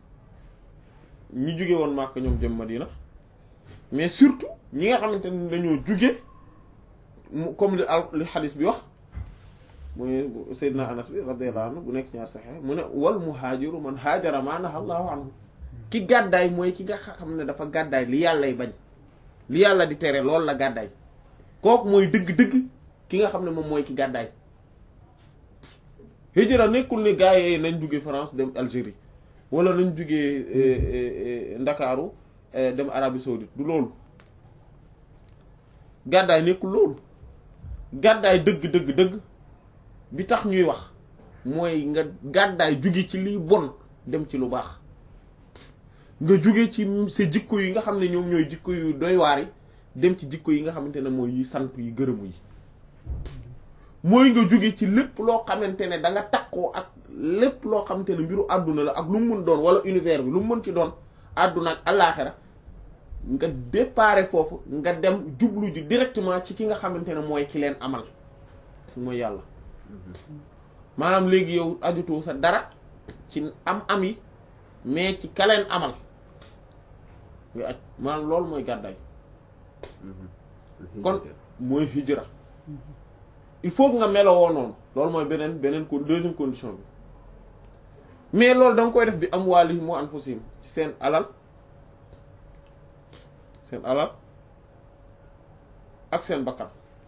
ñi jóge woon Màkka ñoom jëm Madina mais surtout ñi nga xamante ne dañoo jóge mu comme li al li xadis bi wax muy Seydina Anas bi radiyallahu anhu bu nekk ci ñaar saxee mu ne wal muhaajiru man haajara maa nahaa Allahu anhu ki gàddaay mooy ki nga xam ne dafa gàddaay li yàllay bañ li yàlla di tere loolu la gàddaay kooku mooy dëgg-dëgg ki nga xam ne moom mooy ki gàddaay hijra nekkul ni gars yi nañ jóge France dem Algérie wala nañ jóge Ndakaaru dem Arabie Saoudite du loolu gàddaay nekkul loolu gàddaay dëgg dëgg dëgg bi tax ñuy wax mooy nga gàddaay jóge ci liy bon dem ci lu baax nga jóge ci sa jikko yi nga xam ne ñoom ñooy jikko yu doy waar yi dem ci jikko yi nga xamante ne mooy yi sant yi gërëmu yi mooy nga jóge ci lépp loo xamante ne da nga takkoo ak lépp loo xamante ne mbiru àdduna la ak lu mu mën doon wala univers bi lu mu mën ci doon àdduna ak àllaaxira nga déparé foofu nga dem jublu ji directement ci ki nga xamante ne mooy ki leen amal mooy yàlla maanaam léegi yow ajutoo sa dara ci am am yi mais ci kaleen amal nga aj maanaam loolu mooy gàddaay kon mooy hijra il faut que nga melowoo noonu loolu mooy beneen beneen ko deuxième condition bi mais loolu da nga koy def bi am waalihim wa anfusihim ci seen alal seen alal ak seen bakkan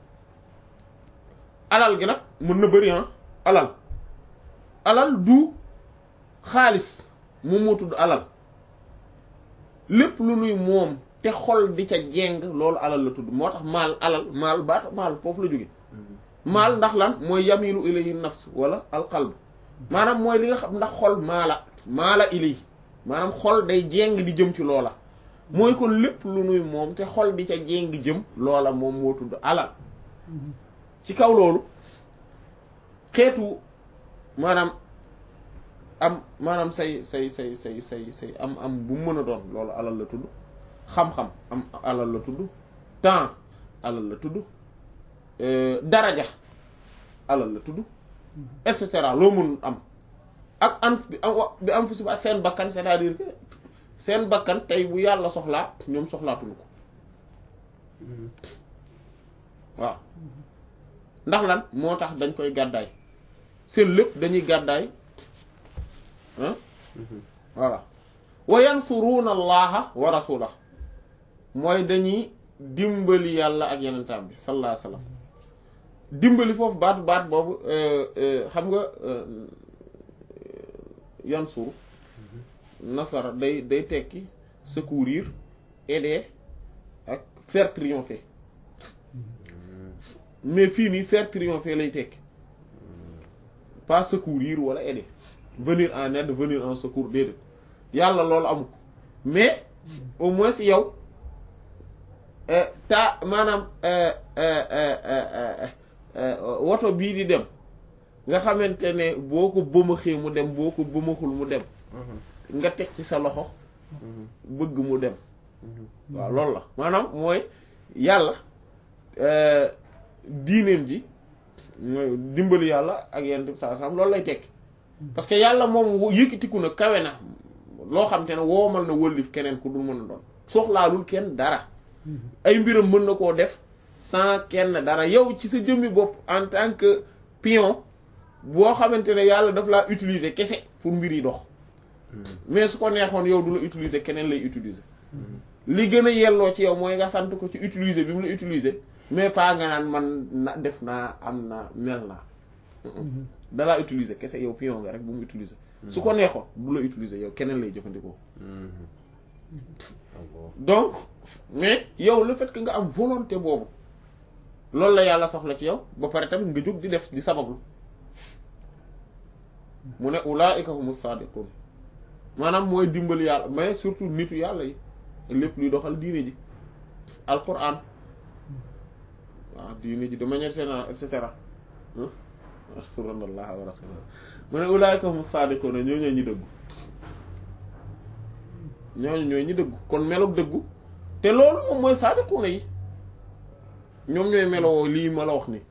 alal gi nag mën na bëri ah alal alal du xaalis moom moo tudd alal lépp lu nuy moom te xol di ca jeng loolu alal la tudd moo tax maal alal maal baat maal foofu la jóge maal ndax lan mooy yamilu ilayhi nafs wala alqalb maanaam mooy li nga xam ndax xol maala maala ilay maanaam xol day jeng di jëm ci loola mooy kon lépp lu nuy moom te xol di ca jeng jëm loola moom moo tudd alal ci kaw loolu xeetu maanaam am maanaam say say say say say say am am bu mu mën a doon loolu alal la tudd xam-xam am alal la tudd temps alal la tudd daraja alal la tudd et cetera loo mën am ak an bi am bi am fu si ak seen bakkan c'est-à-dire que seen bakkan tey bu yàlla soxlaa ñoom soxlaatuñu ko waaw ndax lan moo tax dañ koy gàddaay seen lépp dañuy gàddaay ah voilà wa yansuruuna allaha wa rasulah mooy dañuy dimbali yàlla ak yenentaam bi sallallahu alayhi wasallam dimbali foofu baat baat boobu xam nga yansuru nasara day day tekki secourir aider ak faire triompher mais fii nii faire triompher lay tekki pas secourir wala aider venir en aide venir en secours déedéet yàlla loolu amul mais au moins yow ta maanaam woto bii di dem nga xamante ne boo ko bëmaxee mu dem boo ko bëmaxul mu dem nga teg ci sa loxo bëgg mu dem waaw loolu la maanaam mooy yàlla diineem ji mooy dimbali yàlla ak yenn bi saa sam loolu lay tekki parce que yàlla moom yëkkatiku na kawe na loo xam te ne woomal na wëllif keneen ku dul mën a doon soxlaalul kenn dara ay mbiram mën na koo def sans kenn dara yow ci sa jëmmi bopp en tant que pion boo xamante ne yàlla daf laa utiliser kese pour mbir yi dox mais su ko neexoon yow du la utiliser keneen lay utiliser li gën a yelloo ci yow mooy nga sant ko ci utiliser bi mu la utiliser mais pas nga naan man na def naa am na mel naa dalaa utiliser kese yow pion nga rek bu mu utiliser su ko neexoon du la utiliser yow keneen lay jëfandikoo donc mais yow le fait que nga am volonté boobu loolu la yàlla soxla ci yow ba pare tamit nga jóg di def di sabablu mu ne ulaa'ika humu saadiqun maanaam mooy dimbali yàlla mais surtout nitu yàlla yi lépp luy doxal diine ji alquran waaw diine ji de manière générale et cetera rasulullah wa rasulullah mu ne ulaa'ika humu saadiqun ñoo ñooy ñi dëggu ñooñu ñooy ñi dëggu kon meloog dëggu te loolu moom mooy saadiquna yi ñoom ñooy meloo lii ma la wax ni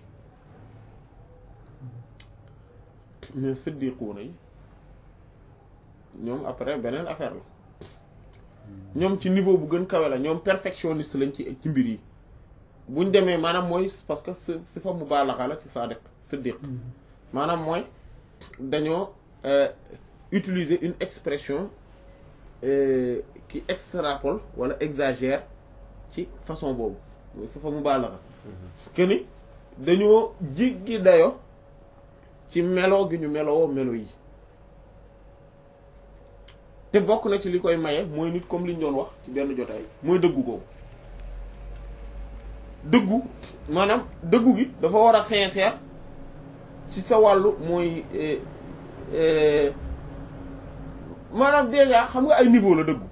mais siddiquuna yi ñoom après beneen affaire la ñoom ci niveau bu gën kawe la ñoom perfectionniste lañ ci ci mbir yi buñ demee maanaam mooy parce que si si fa mubaalaxa la ci saadiq siddiq maanaam mooy dañoo utiliser une expression Euh, qui extrapole wala exagère ci façon boobu sa fa mu baalaxa que ni dañoo jiggi dayo ci meloo gi ñu meloo melo yi te bokk na ci li koy maye mooy nit comme li ñu doon wax ci benn jotaay mooy dëggu googu dëggu maanaam dëggu gi dafa war a sincère ci sa wàllu mooy euh, euh, maanaam déjà xam nga ay niveau la dëggu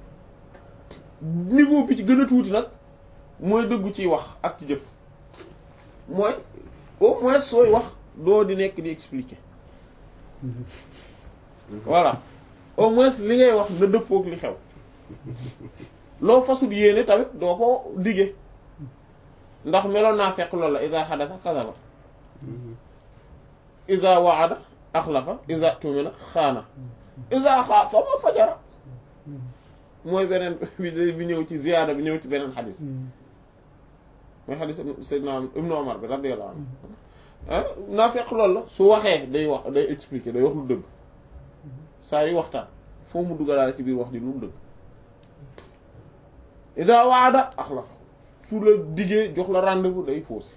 niveau bi ci gën a tuuti nag mooy dëggu ciy wax ak ci jëf mooy au moins sooy wax doo di nekk di expliquer voilà au moins li ngay wax na dëppook li xew loo fasul yéene tamit doo ko dige ndax meloon naa fekk loolu la ida xadasa kasaba iza waada axlafa iza tumina xaana iza xaasama fajara mooy beneen bi ñëw ci ziyaada bi ñëw ci beneen xadis mooy xadis Seydina Ibnu Omar bi radiyallahu anhu ah naafeq loolu la su waxee day wax day expliquer day wax lu dëgg saa yu waxtaan foo mu dugalaale ci biir wax ji lu dëgg iza waada axlafa su la diggee jox la rendez-vous day faussé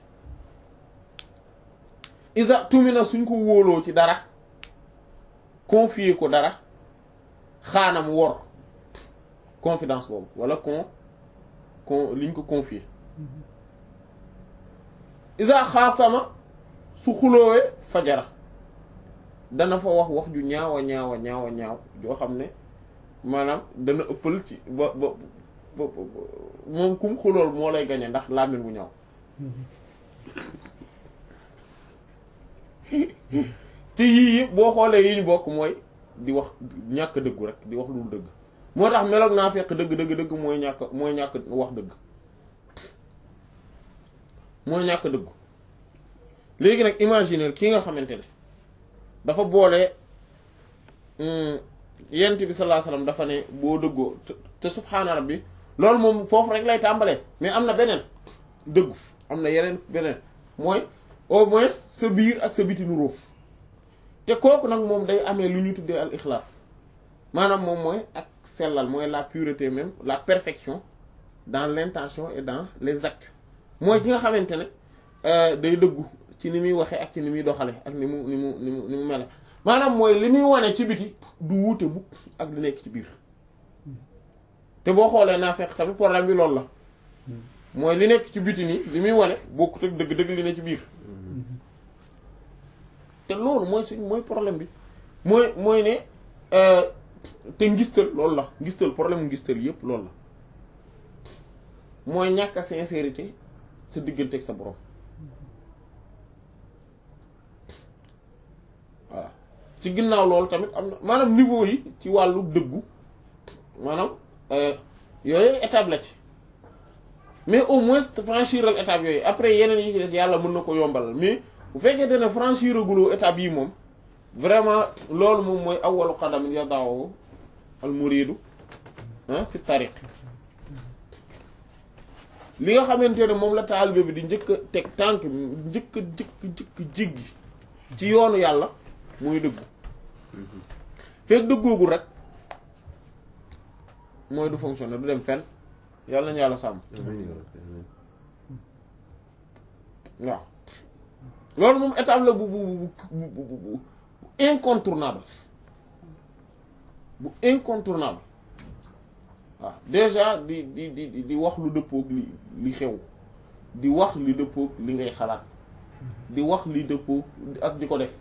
iza tumina suñ ko wóoloo ci dara confier ko dara xaanam wor confidence boobu wala con con liñ ko confier iza xaasama su xuloowee fajara dana fa wax wax ju ñaawa ñaawa ñaawa ñaaw joo xam ne maanaam dana ëppal ci ba ba ba moom kum xulool moo lay gañe ndax làmmiñ bu ñaaw te yii yëpp boo xoolee yi ñu bokk mooy di wax ñàkk dëggu rek di wax lu dëgg moo tax meloog naa fekk dëgg dëgg dëgg mooy ñàkk mooy ñàkk wax dëgg mooy ñàkk dëggu léegi nag imaginer ki nga xamante ne dafa boole yent bi sallallahu alayhi wasallam dafa ne boo dëggoo te subhaana rabbi loolu moom foofu rek lay tàmbalee mais am na beneen dëggu am na yeneen beneen mooy au moins sa biir ak sa biti nuroo te kooku nag moom day amee lu ñu tuddee al ixlaas maanaam moom mooy ak sellal mooy la pureté même la perfection dans l'intention et dans les actes mooy ki nga xamante ne day dëggu ci ni muy waxee ak ci ni muy doxale ak ni mu ni mu ni mu ni mu mele maanaam mooy li muy wane ci biti du wuute bu ak li nekk ci biir te boo xoolee naa fekk tamit problème bi loolu la mooy li nekk ci biti nii li muy wane bokkut ak dëgg-dëgg li ne ci biir te loolu mooy suñ mooy problème bi mooy mooy ne te ngistal loolu la ngistal problème mu ngistal yépp loolu la mooy ñàkk a sincérité sa diggante ak sa borom voilà ci ginnaaw loolu tamit am na maanaam niveau yi ci wàllu dëggu maanaam yooyu étape la ci mais au moins franchiral étape yooyu après yeneen yi ci des yàlla mën na ko yombalal mais bu fekkee ne franchir aguloo étape yi moom vraiment loolu moom mooy awwalu qadamin yadaawu al muridu fi tariq li nga xamante ne moom la taalibe bi di njëkk a teg tànk njëkk a njëkk njëkk jéggi ci yoonu yàlla muy dëggu fekk dëggoogul rek mooy du fonctionner du dem fenn yàlla nañu yàlla sàmm waaw loolu moom étape la bu bu bu bu incontournable bu incontournable waaw déjà di di di di wax lu dëppoog li li xew di wax li dëppoog li ngay xalaat di wax li dëppoog ak di ko def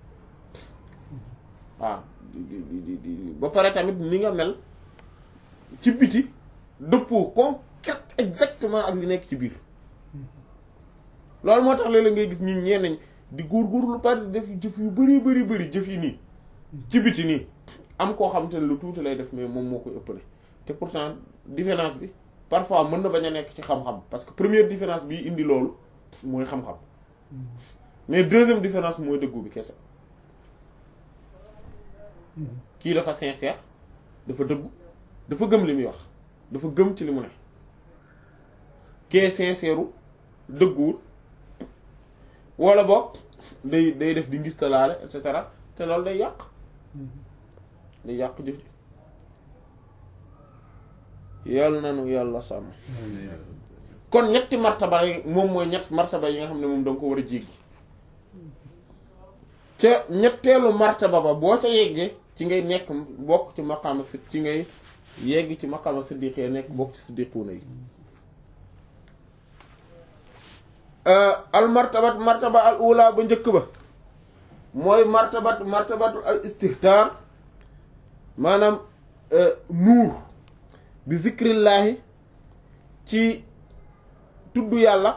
waaw di di di ba pare tamit ni nga mel ci biti dëppoo concret exactement ak li nekk ci biir loolu moo tax léeg-léeg ngay gis ñi ñenn ñi di góorgóorlu bari def jëf yu bari bari bari jëf yi nii ci biti nii am koo xam te ne lu tuuti lay def mais moom moo koy ëppale te pourtant différence bi parfois mën na bañ a nekk ci xam-xam parce que première différence bi indi loolu mooy xam-xam mais deuxième différence mooy dëggu bi kese kii dafa sincère dafa dëggu dafa gëm li muy wax dafa gëm ci li mu ne kee sincère dëgguwul wala boog day day def di ngistalaale et cetera te loolu day yàq day yàq jëf ji yàlla nanu yàlla sàmm kon ñetti martaba yi moom mooy ñett martaba yi nga xam ne moom danga ko war a jéggi ca ñetteelu martaba ba boo ca yeggee ci ngay nekk bokk ci maqaama si ci ngay yegg ci maqaama siddiqee nekk bokk ci siddiquuna yi al martabat martaba al ula ba njëkk ba mooy martabat martabatu al istihtar maanaam nuur bi zikrillaahi ci tudd yàlla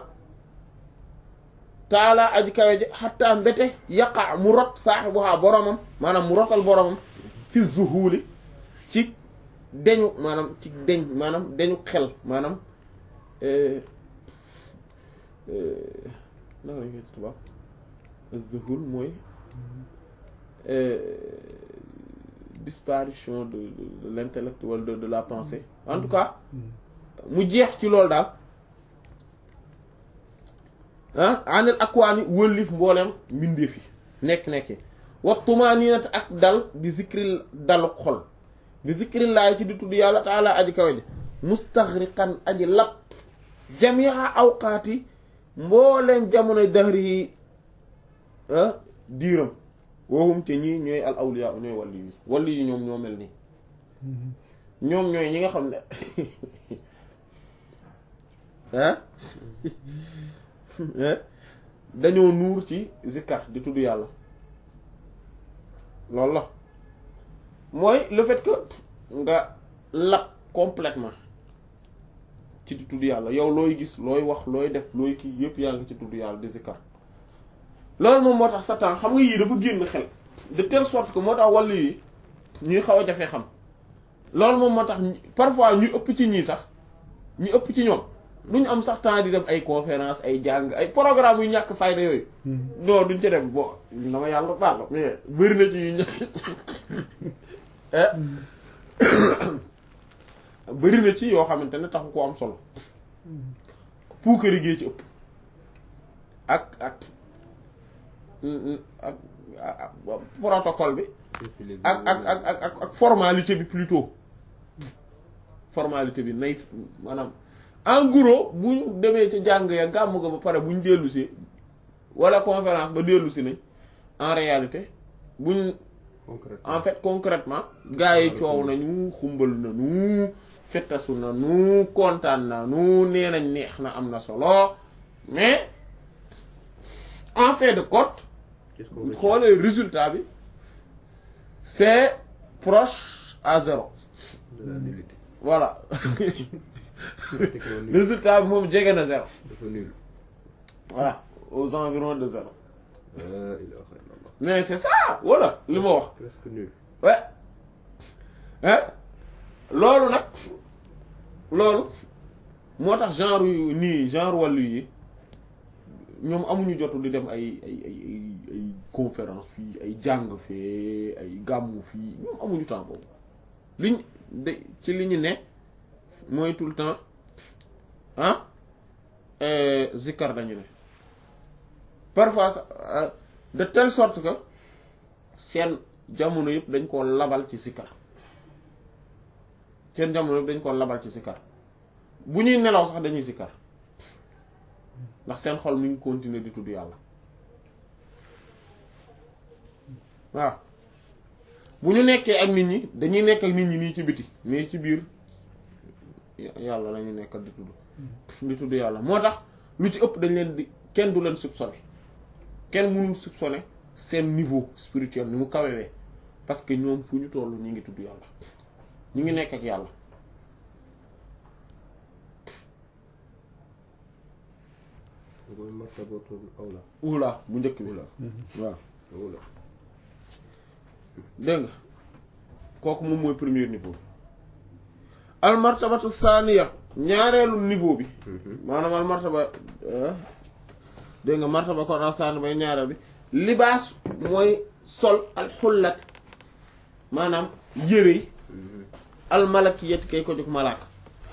taala aji kawe ji xatta mbete yaqa mu rot saaxibuhaa boromam maanaam mu rotal boromam fi zuhuli ci deñu maanaam ci deñ maanaam deñu xel maanaam naka lañ koy tubaab zuhul mooy euh, disparition de de, de l'intellect wala de de la pensée en tout cas mu jeex ci loolu daal ah anil akwaani wëllif mbooleem mbindeef yi nekk-nekki wa tumaaniinat ak dal bi zikri dalu xol bi zikri laay ci di tudd yàlla taala aji kawe ji mustaxriqan aji lab jamia awqaati mbooleem jamonoy dahri yi diiram woohum te ñii ñooy al awliya ñooy wàlli yi wàlli yi ñoom ñoo mel nii ñoom ñooy ñi nga xam ne ah dañoo nuur ci zikkar di tudd yàlla loolu la mooy le fait que nga lab complètement ci di tudd yàlla yow looy gis looy wax looy def looy kii yëpp yaa ngi ci tudd yàlla di zikkar loolu moom moo tax sa temps xam nga yii dafa génn xel de telle sorte que moo tax wàllu yi ñuy xaw a jafee xam loolu moom moo tax parfois ñu ëpp ci ñii sax ñu ëpp ci ñoom duñ am sax temps di def ay conférence ay jàng ay programme yu ñàkk fayda yooyu non duñ ci def bon dama yàlla baal mais bëri na ci yu ñàkk bëri na ci yoo xamante ne taxu ko am solo puukari gee ci ëpp ak ak ak ak protocole bi ak ak ak ak ak ak formalité bi plutôt formalité bi nay maanaam en gros bu ñu demee ca jàng ya gàmm ga ba pare bu ñu dellu si wala conférence ba dellu si nañ en réalité buñ en fait concrètement gars yi coow nañu xumbal nañu fettasu nañu kontaan nañu nee nañ neex na am na solo mais en fait de compte xoolee résultat bi c'est proche à zéro de la nullité. voilà Pratiquement nul. résultat bi moom jege na zéro dafa nul. voilà aux environs de zéro La ilaha illallah. mais c'est ça voilà li ma wax presque nul. ouais hein loolu nag loolu moo tax genre yu nii genre wàllu yi ñoom amuñu jotu di dem ay ay ay ay ay conférence fii ay jàng fee ay gàmmu fii ñoom amuñu temps boobu liñ de ci li ñu ne mooy tout le temps ah euh, zikkar dañu ne parfois sax, euh, de telle sorte que seen jamono yëpp dañ koo labal ci sikkar seen jamono yëpp dañ koo labal ci sikkar bu ñuy nelaw sax dañuy sikkar ndax seen xol mi ngi continuer di tudd yàlla waaw bu ñu nekkee ak nit ñi dañuy nekk ak nit ñi nii ci biti mais ci biir yàlla la ñuy nekkal di tudd di tudd yàlla moo tax lu ci ëpp dañ leen di kenn du leen soupçonner kenn mënul soupçonner seen niveau spirituel ni mu kawewee parce que ñoom fu ñu toll ñu ngi tudd yàlla ñu ngi nekk ak yàlla mooy martabatul awla. ula bu njëkk bi Ula. waaw awla. dégg nga kooku moom mooy premier niveau bi al martabatu saaniya ñaareelu niveau bi maanaam al martaba ah, dégg nga martaba kon al saani bay ñaareel bi libaas mooy sol al xullat maanaam yëre yi al malakiyat kay ko jóg malaaka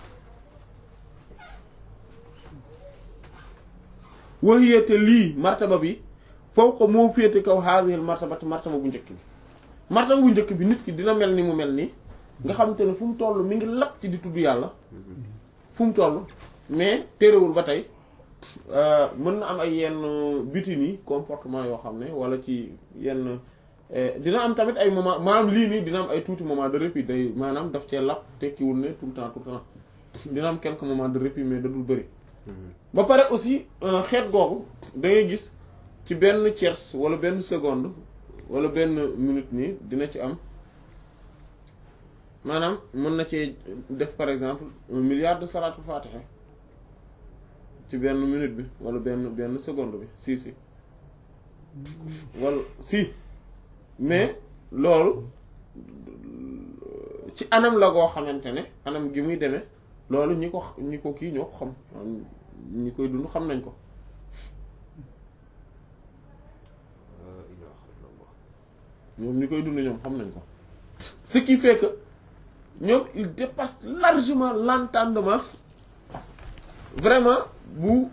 waxiyate lii martaba bi foofu ko moo féete kaw haadihil martabati martaba bu njëkk bi martaba bu njëkk bi nit ki dina mel ni mu mel nii nga xamante ne fu mu toll mi ngi lapp ci di tudd yàlla fu mu toll mais terewul ba tey euh, mën na am ay yenn biti nii comportement yoo xam ne wala ci yenn eh, dina am tamit ay moment maanaam lii nii dina am ay tuuti moment de répit day maanaam daf cee lapp tekkiwul ne tout le temps tout le temps dina am quelques moments de répit mais da dul bëri ba pare aussi euh, xeet googu da ngay gis ci benn tiers wala benn seconde wala benn minute nii dina ci am maanaam mën na cee def par exemple un milliard de salaatul fatiha ci benn minute bi wala benn benn seconde bi si si wala si mais loolu ci anam la goo xamante ne anam gi muy demee loolu ñi ko ñi ko kii ñoo ko xam maanaam ñi koy dund xam nañ ko La ilaha illallah. ñoom ñi koy dund ñoom xam nañ ko ce qui fait que ñoom il dépasse largement l'entendement vraiment bu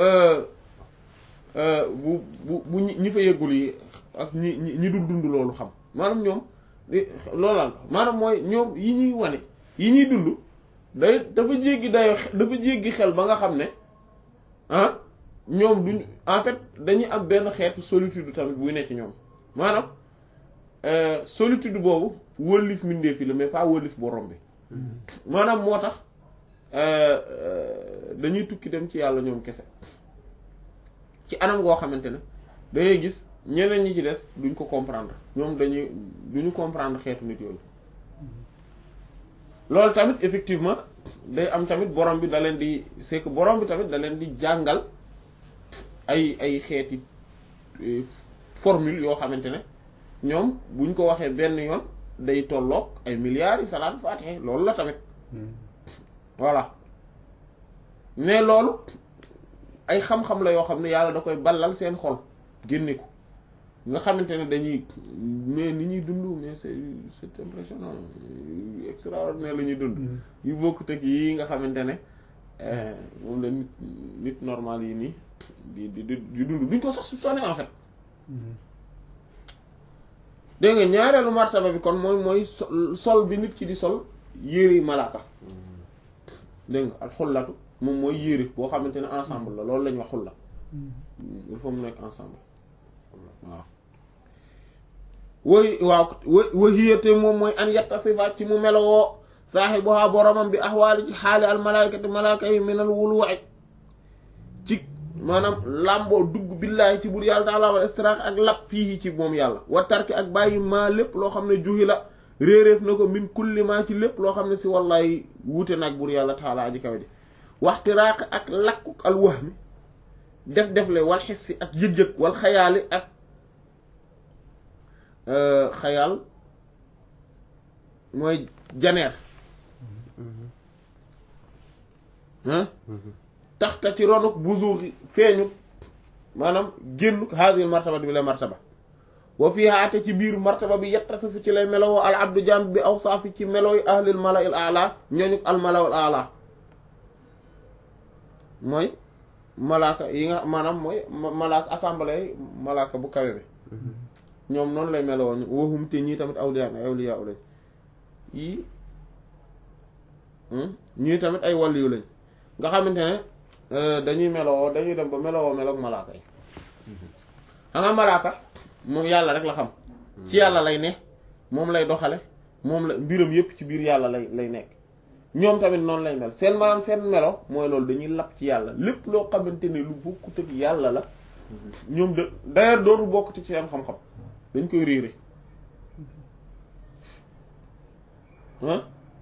bu bu bu ñi fa yeggul yi ak ñi ñi dul dund loolu xam maanaam ñoom loolaal maanaam mooy ñoom yi ñuy wane yi ñuy dund day dafa jéggi dayo dafa jéggi xel ba nga xam ne ah ñoom duñ en fait dañuy am benn xeetu solitude tamit buy nekk ci ñoom maanaam solitude boobu wëllif mbindeef yi la mais pas wëllif borom bi maanaam moo tax dañuy tukki dem ci yàlla ñoom kese ci anam goo xamante ne dangay gis ñeneen ñi ci des duñ ko comprendre ñoom dañuy duñu comprendre xeetu nit yooyu loolu tamit effectivement day am tamit borom bi da leen di c'est que borom bi tamit da leen di jàngal ay ay xeeti formule yoo xamante ne ñoom buñ ko waxee benn yoon day tolloog ay milliards yi salaat faatixe loolu la tamit voilà mais loolu ay xam-xam la yoo xam ne yàlla da koy ballal seen xol génne ko nga xamante ne dañuy mais ni ñuy dund mais c'est c'est impressionnant extraordinaire la ñuy dund yu bokkut ak yi nga xamante ne moom la nit nit normal yi nii di di di dund duñ ko sax soupçonné en fait dégg nga ñaareelu martaba bi kon mooy mooy sol bi nit ki di sol yére malaaka dégg nga al xullatu moom mooy yére boo xamante ne ensemble la loolu la ñuy wax xulla il faut mu nekk ensemble waaw woy waaw wahiyate moom mooy an yattasifa ci mu melowoo saaxibuha boromam bi axwaali ci xaali al malaykati malaaka yi minal wuluwaay ci maanaam làmboo dugg billaahi ci bur yàlla taala wal istiraax ak lap fii ci moom yàlla wa tarki ak bàyyi maa lépp loo xam ne juhi la réeréef na ko min kulli maa ci lépp loo xam ne si wallaay wuute nag bur yàlla taala aji kawe ji waxtiraaq ak lakkuk al wahmi def defle wal xissi ak yëg-yëg wal xayaali ak xayaal mooy janeer taxta ci ronuk buzuuxi feeñu maanaam génnuk haadil martaba bi la martaba wa fii haate ci biir martaba bi yettasifu ci lay melowoo al abdu jam bi awsaafi ci melooy ahlil mala il ala ñooñuk al mala il ala mooy malaaka yi nga maanaam mooy malaaka assemblée malaaka bu kawe bi ñoom noonu lay melowoo waxum te ñii tamit awliya ay awliya lañ yii ñii tamit ay waliyu lañ nga xamante ne dañuy melowoo dañuy dem ba melowoo meloog malaaka yi xam nga malaaka moom yàlla rek la xam ci yàlla lay ne moom lay doxale moom la mbiram yépp ci biir yàlla lay lay nekk ñoom tamit noonu lay mel seen maanaam seen melo mooy loolu dañuy lap ci yàlla lépp loo xamante ne lu bokkut ak yàlla la ñoom de d'ailleurs dootu bokk ci seen xam-xam dañ koy réere ah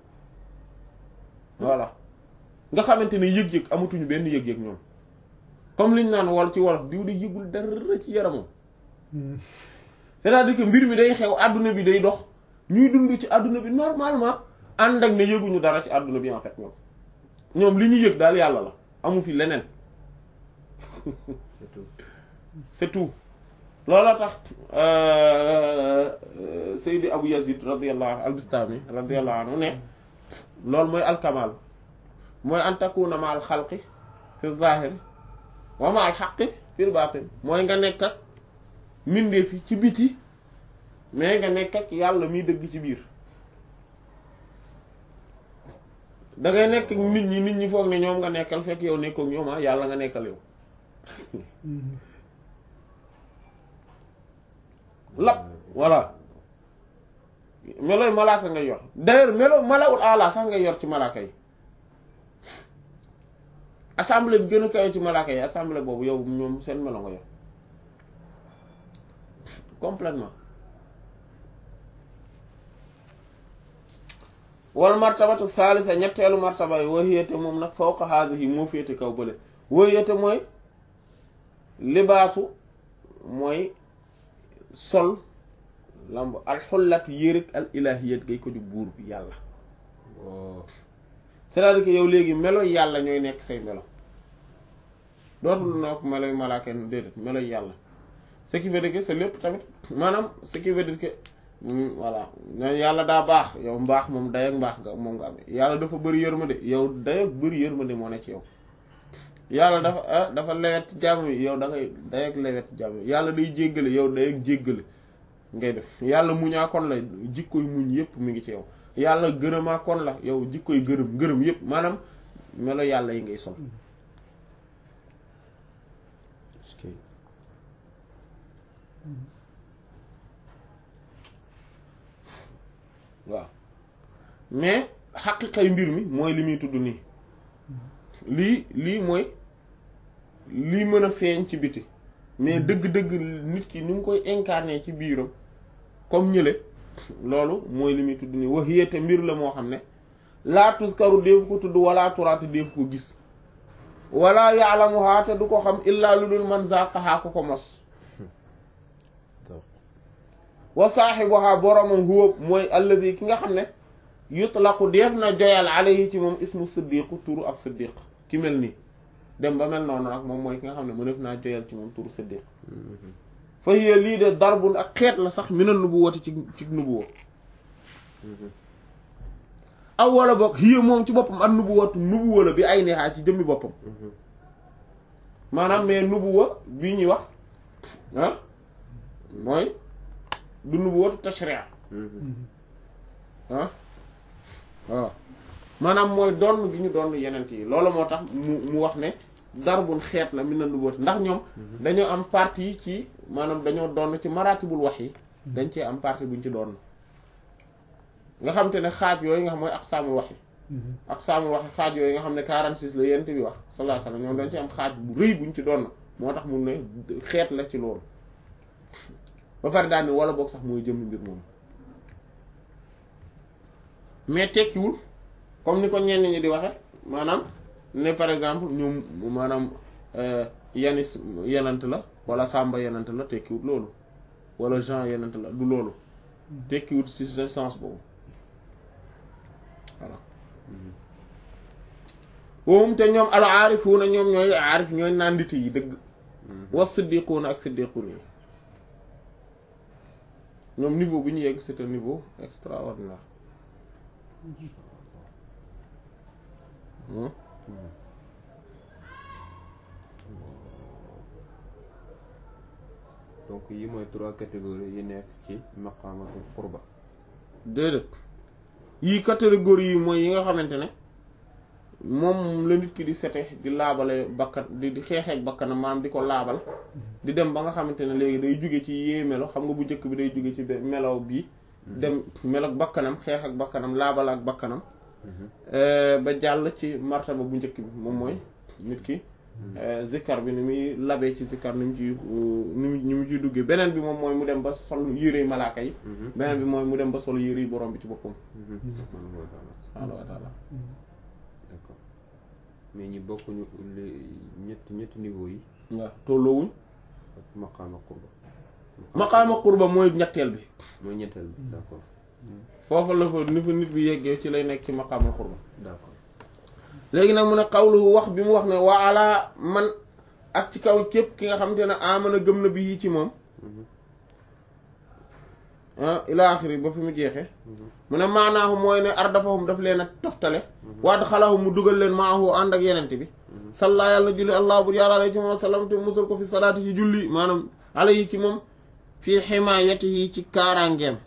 voilà nga xamante ne yëg-yëg amatuñu benn yëg-yëg ñoom comme liñ naan wol ci wolof diw di yëgul dara ci yaramam c'est-à-dire que mbir mi day xew àdduna bi day dox ñuy dund ci àdduna bi normalement ànd ak ne yëguñu dara ci àdduna bi en fait ñoom ñoom li ñu yëg daal yàlla la amu fi leneen c'est tout c'est tout looloo tax Seydi Abu Yazid radiyallahu anhu al-Bistami radiyallahu anhu ne loolu mooy alkamal mooy an takuna ma al xalqi fi zahir wa ma al xaqi fil batin mooy nga nekk ak mbindeef yi ci biti mais nga nekk ak yàlla miy dëgg ci biir da ngay nekk ak nit ñi nit ñi foog ne ñoom nga nekkal fekk yow nekkook ñoom ah yàlla nga nekkal yow lap voilà melooy malaaka ngay yor d'ailleurs melo malawul ala sax ngay yor ci malaaka yi assemblée bi gën a kawe ci malaaka yi assemblée boobu yow ñoom seen melo nga yor complètement wal martabatu salisa ñetteelu martaba yi wahiyate moom nag fawqa haadihi moo féete kaw bële wahiyate mooy libaasu mooy sol lamb alxullat yéreg al ilahiyat gay ko ju buur bi yàlla c'est-à-dire que yow léegi melo yàlla ñooy nekk say melo dootul nekk meloy malaaka déedéet meloy yàlla ce qui veut dire que c'est lépp tamit maanaam ce qui veut dire que voilà yàlla daa baax yow mbaax moom day ak mbaax nga moom nga amee yàlla dafa bëri yërmande yow day ak bëri yërmande moo ne ci yow yàlla dafa dafa lewet jàmm yi yow da ngay day ak lewet jàmm yi yàlla day jéggale yow day ak jéggale ngay def yàlla muñaa kon la jikkoy muñ yépp mi ngi ci yow yàlla gërëmaa kon la yow jikkoy gërëm gërëm yépp maanaam melo yàlla yi ngay sol waaw mais xaqiqay mbir mi mooy li muy tudd nii lii lii mooy lii mën a feeñ ci biti mais dëgg-dëgg nit ki ni mu koy incarner ci biiram comme ñële loolu mooy li muy tudd nii wax yéete mbir la moo xam ne laa tuskaru déefu ko tudd wala turaatu déefu ko gis wala yaalamuhaa te du ko xam illaa lu dul man zaqahaa ko ko mos wa saaxibuhaa boromam huwa mooy alladi ki nga xam ne yutlaqu def na joyal alayhi ci moom ismu siddiqu turu af siddiq ki mel nii dem ba mel noonu nag moom mooy ki nga xam ne mënef naa joyal ci moom turu siddiq fa hiya lii de darbun ak xeet la sax mina nubuwati ci ci nubuwa aw wala boog hiya moom ci boppam ak nubuwatu nubuwa la bi ay neexaa ci jëmmi boppam maanaam mais nubuwa bi ñuy wax ah mooy du nubuwatu tashri'a ah waaw maanaam mooy donn gi ñu doon yenent yi loolu moo tax mu mu wax ne darbun xeet la min na nubuwati ndax ñoom dañoo am partie ci maanaam dañoo doon ci maratibul wax yi dañ cee am partie buñ ci doon nga xam te ne xaaj yooyu nga xam mooy aqsaamul wax yi aqsaamul wax yi xaaj yooyu nga xam ne 46 la yenent bi wax sallallahu alayhi wasallam ñoom dañ ci am xaaj bu rëy buñ ci doon moo tax mun ne xeet la ci loolu ba pare daal ni wala boog sax mooy jëmm mbir moom mais tekkiwul comme ni ko ñenn ñi di waxe maanaam ne par exemple ñoom maanaam yanis yenant la wala sàmba yenant la tekkiwul loolu wala Jean yenant la du loolu tekkiwul ci ce sens boobu voilà woom te ñoom al aarifuuna ñoom ñooy aarif ñooy nandite yi dëgg was siddiquuna ak siddiquun yi ñoom niveau bu ñu yegg c'est un niveau extraordinaire donc yi mooy trois catégories yi nekk ci maqaamatul qurba déedéet yii catégorie yi mooy yi nga xamante ne moom la nit ki di sete di laabale bakkan di di xeexeek bakkanam maanaam di ko laabal di dem ba nga xamante ne léegi day jóge ci yee melo xam nga bu njëkk bi day jóge ci melaw bii dem melo ak bakkanam xeex ak bakkanam laabal ak bakkanam ba jàll ci martaba bu njëkk bi moom mooy nit ki zikkar bi ni muy labee ci zikkar ni mu ci ni mu ni mu ciy duggee beneen bi moom mooy mu dem ba sol yére malaaka yi beneen bi mooy mu dem ba sol yére yi borom bi ci boppam subhaanahu wa taala d'accord mais ñi bokkuñu ñetti ñetti niveau yi waaw tolloowuñ ak maqaama qurba maqaama qurba mooy ñetteel bi mooy ñetteel bi d'accord foofu la fa ni fa nit bi yeggee ci lay nekk ci maqaama qurba d'accord léegi nag mu ne xawlu wax bi mu wax ne wa ala man ak ci kaw képp ki nga xamante ne amana gëm na bi yi ci moom ah ila axiri ba fi mu jeexee mu ne maanaahu mooy ne ardafahum daf leen a toftale waad xalaahu mu dugal leen maahu ànd ak yenente bi salla yàlla na julli allah bur yàlla alayhi ci moom sallam te musul ko fi salaati ci julli maanaam alayhi ci moom fii ximaayatihi ci kaaraangeem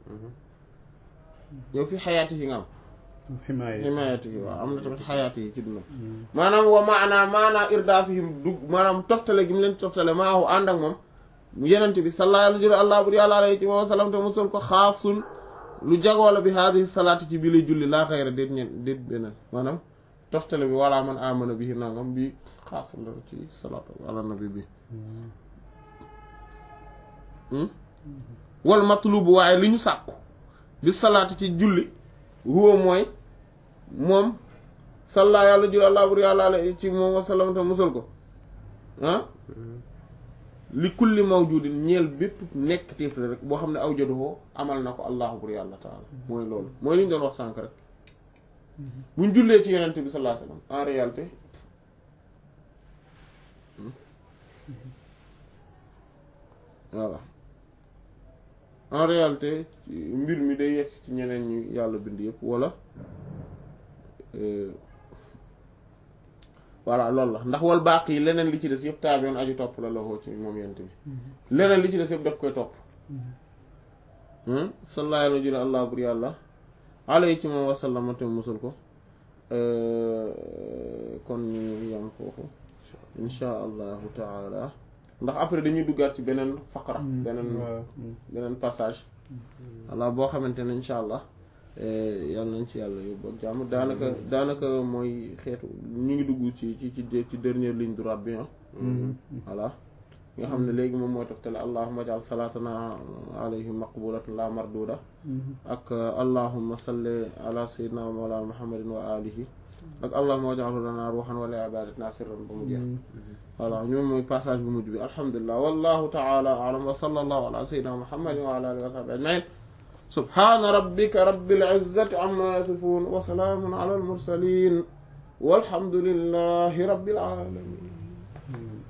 yow fi xayaatihi nga am ximaayatihi waaw am na tamit xayaatihi ci dundam maanaam wa maanaa maanaa irdaafihim dug maanaam toftale gi mu leen toftale maahu ànd ak moom yenent bi salla yàlla jël allah bur yàlla alayhi ci moom sallam te musul ko xaasun lu jagoola bi haadihi salaati ci bi lay julli laa xayra déet ñeen déet beneen maanaam toftale bi wala man amana bi nangam bi xaas la ci salaatu ala nabi bi wal matlubu waaye li ñu sàkku bi salaati ci julli huwa mooy moom salla yàlla jul allah bur yàlla alayhi ci moom wasallam te musal ko ah li kulli mawjudin ñeel bépp nekk téef la rek boo xam ne aw joduhoo amal na ko allahu bur yàlla taala mooy loolu mooy li ñu doon wax sànk rek buñ jullee ci yonent bi sallallahu alayhi wasallam en réalité voilà en réalité mbir mi day yegsi ci ñeneen ñi yàlla bind yëpp wala voilà loolu la ndax wal baaq yi leneen li ci des yëpp taabiyoon aju topp la la ci moom yent bi leneen li ci des yëpp daf koy topp sallallahu alayhi wa allah bur yàlla alayhi ci moom wasallama te musul ko kon ñu yam foofu insha allahu taala ndax après dañuy duggaat ci beneen faqra beneen beneen passage voilà boo xamante ne insha allah yàlla nañ ci yàlla yóbbu ak jàmm daanaka daanaka mooy xeetu ñu ngi dugg ci ci ci ci dernière ligne droite bi ah voilà nga xam ne léegi moom mooy toftale allahuma jaal salaatana alayhim maqbulatan la marduda ak allahuma salli ala sayyidina wa mawlana muhammadin wa alihi ak allahuma waj'alhu lana ruhan wa li ibadatina sirran ba mu jeex voilà ñoom mooy passage bu mujj bi alhamdulilah wallahu taala alam wa sallallahu ala sayyidina muhammadin wa ala alihi wa sahbihi ajmain subhana rabbika rabbil izzati amma yasifun wa salamun ala al mursalin walhamdulillahi rabbil alamin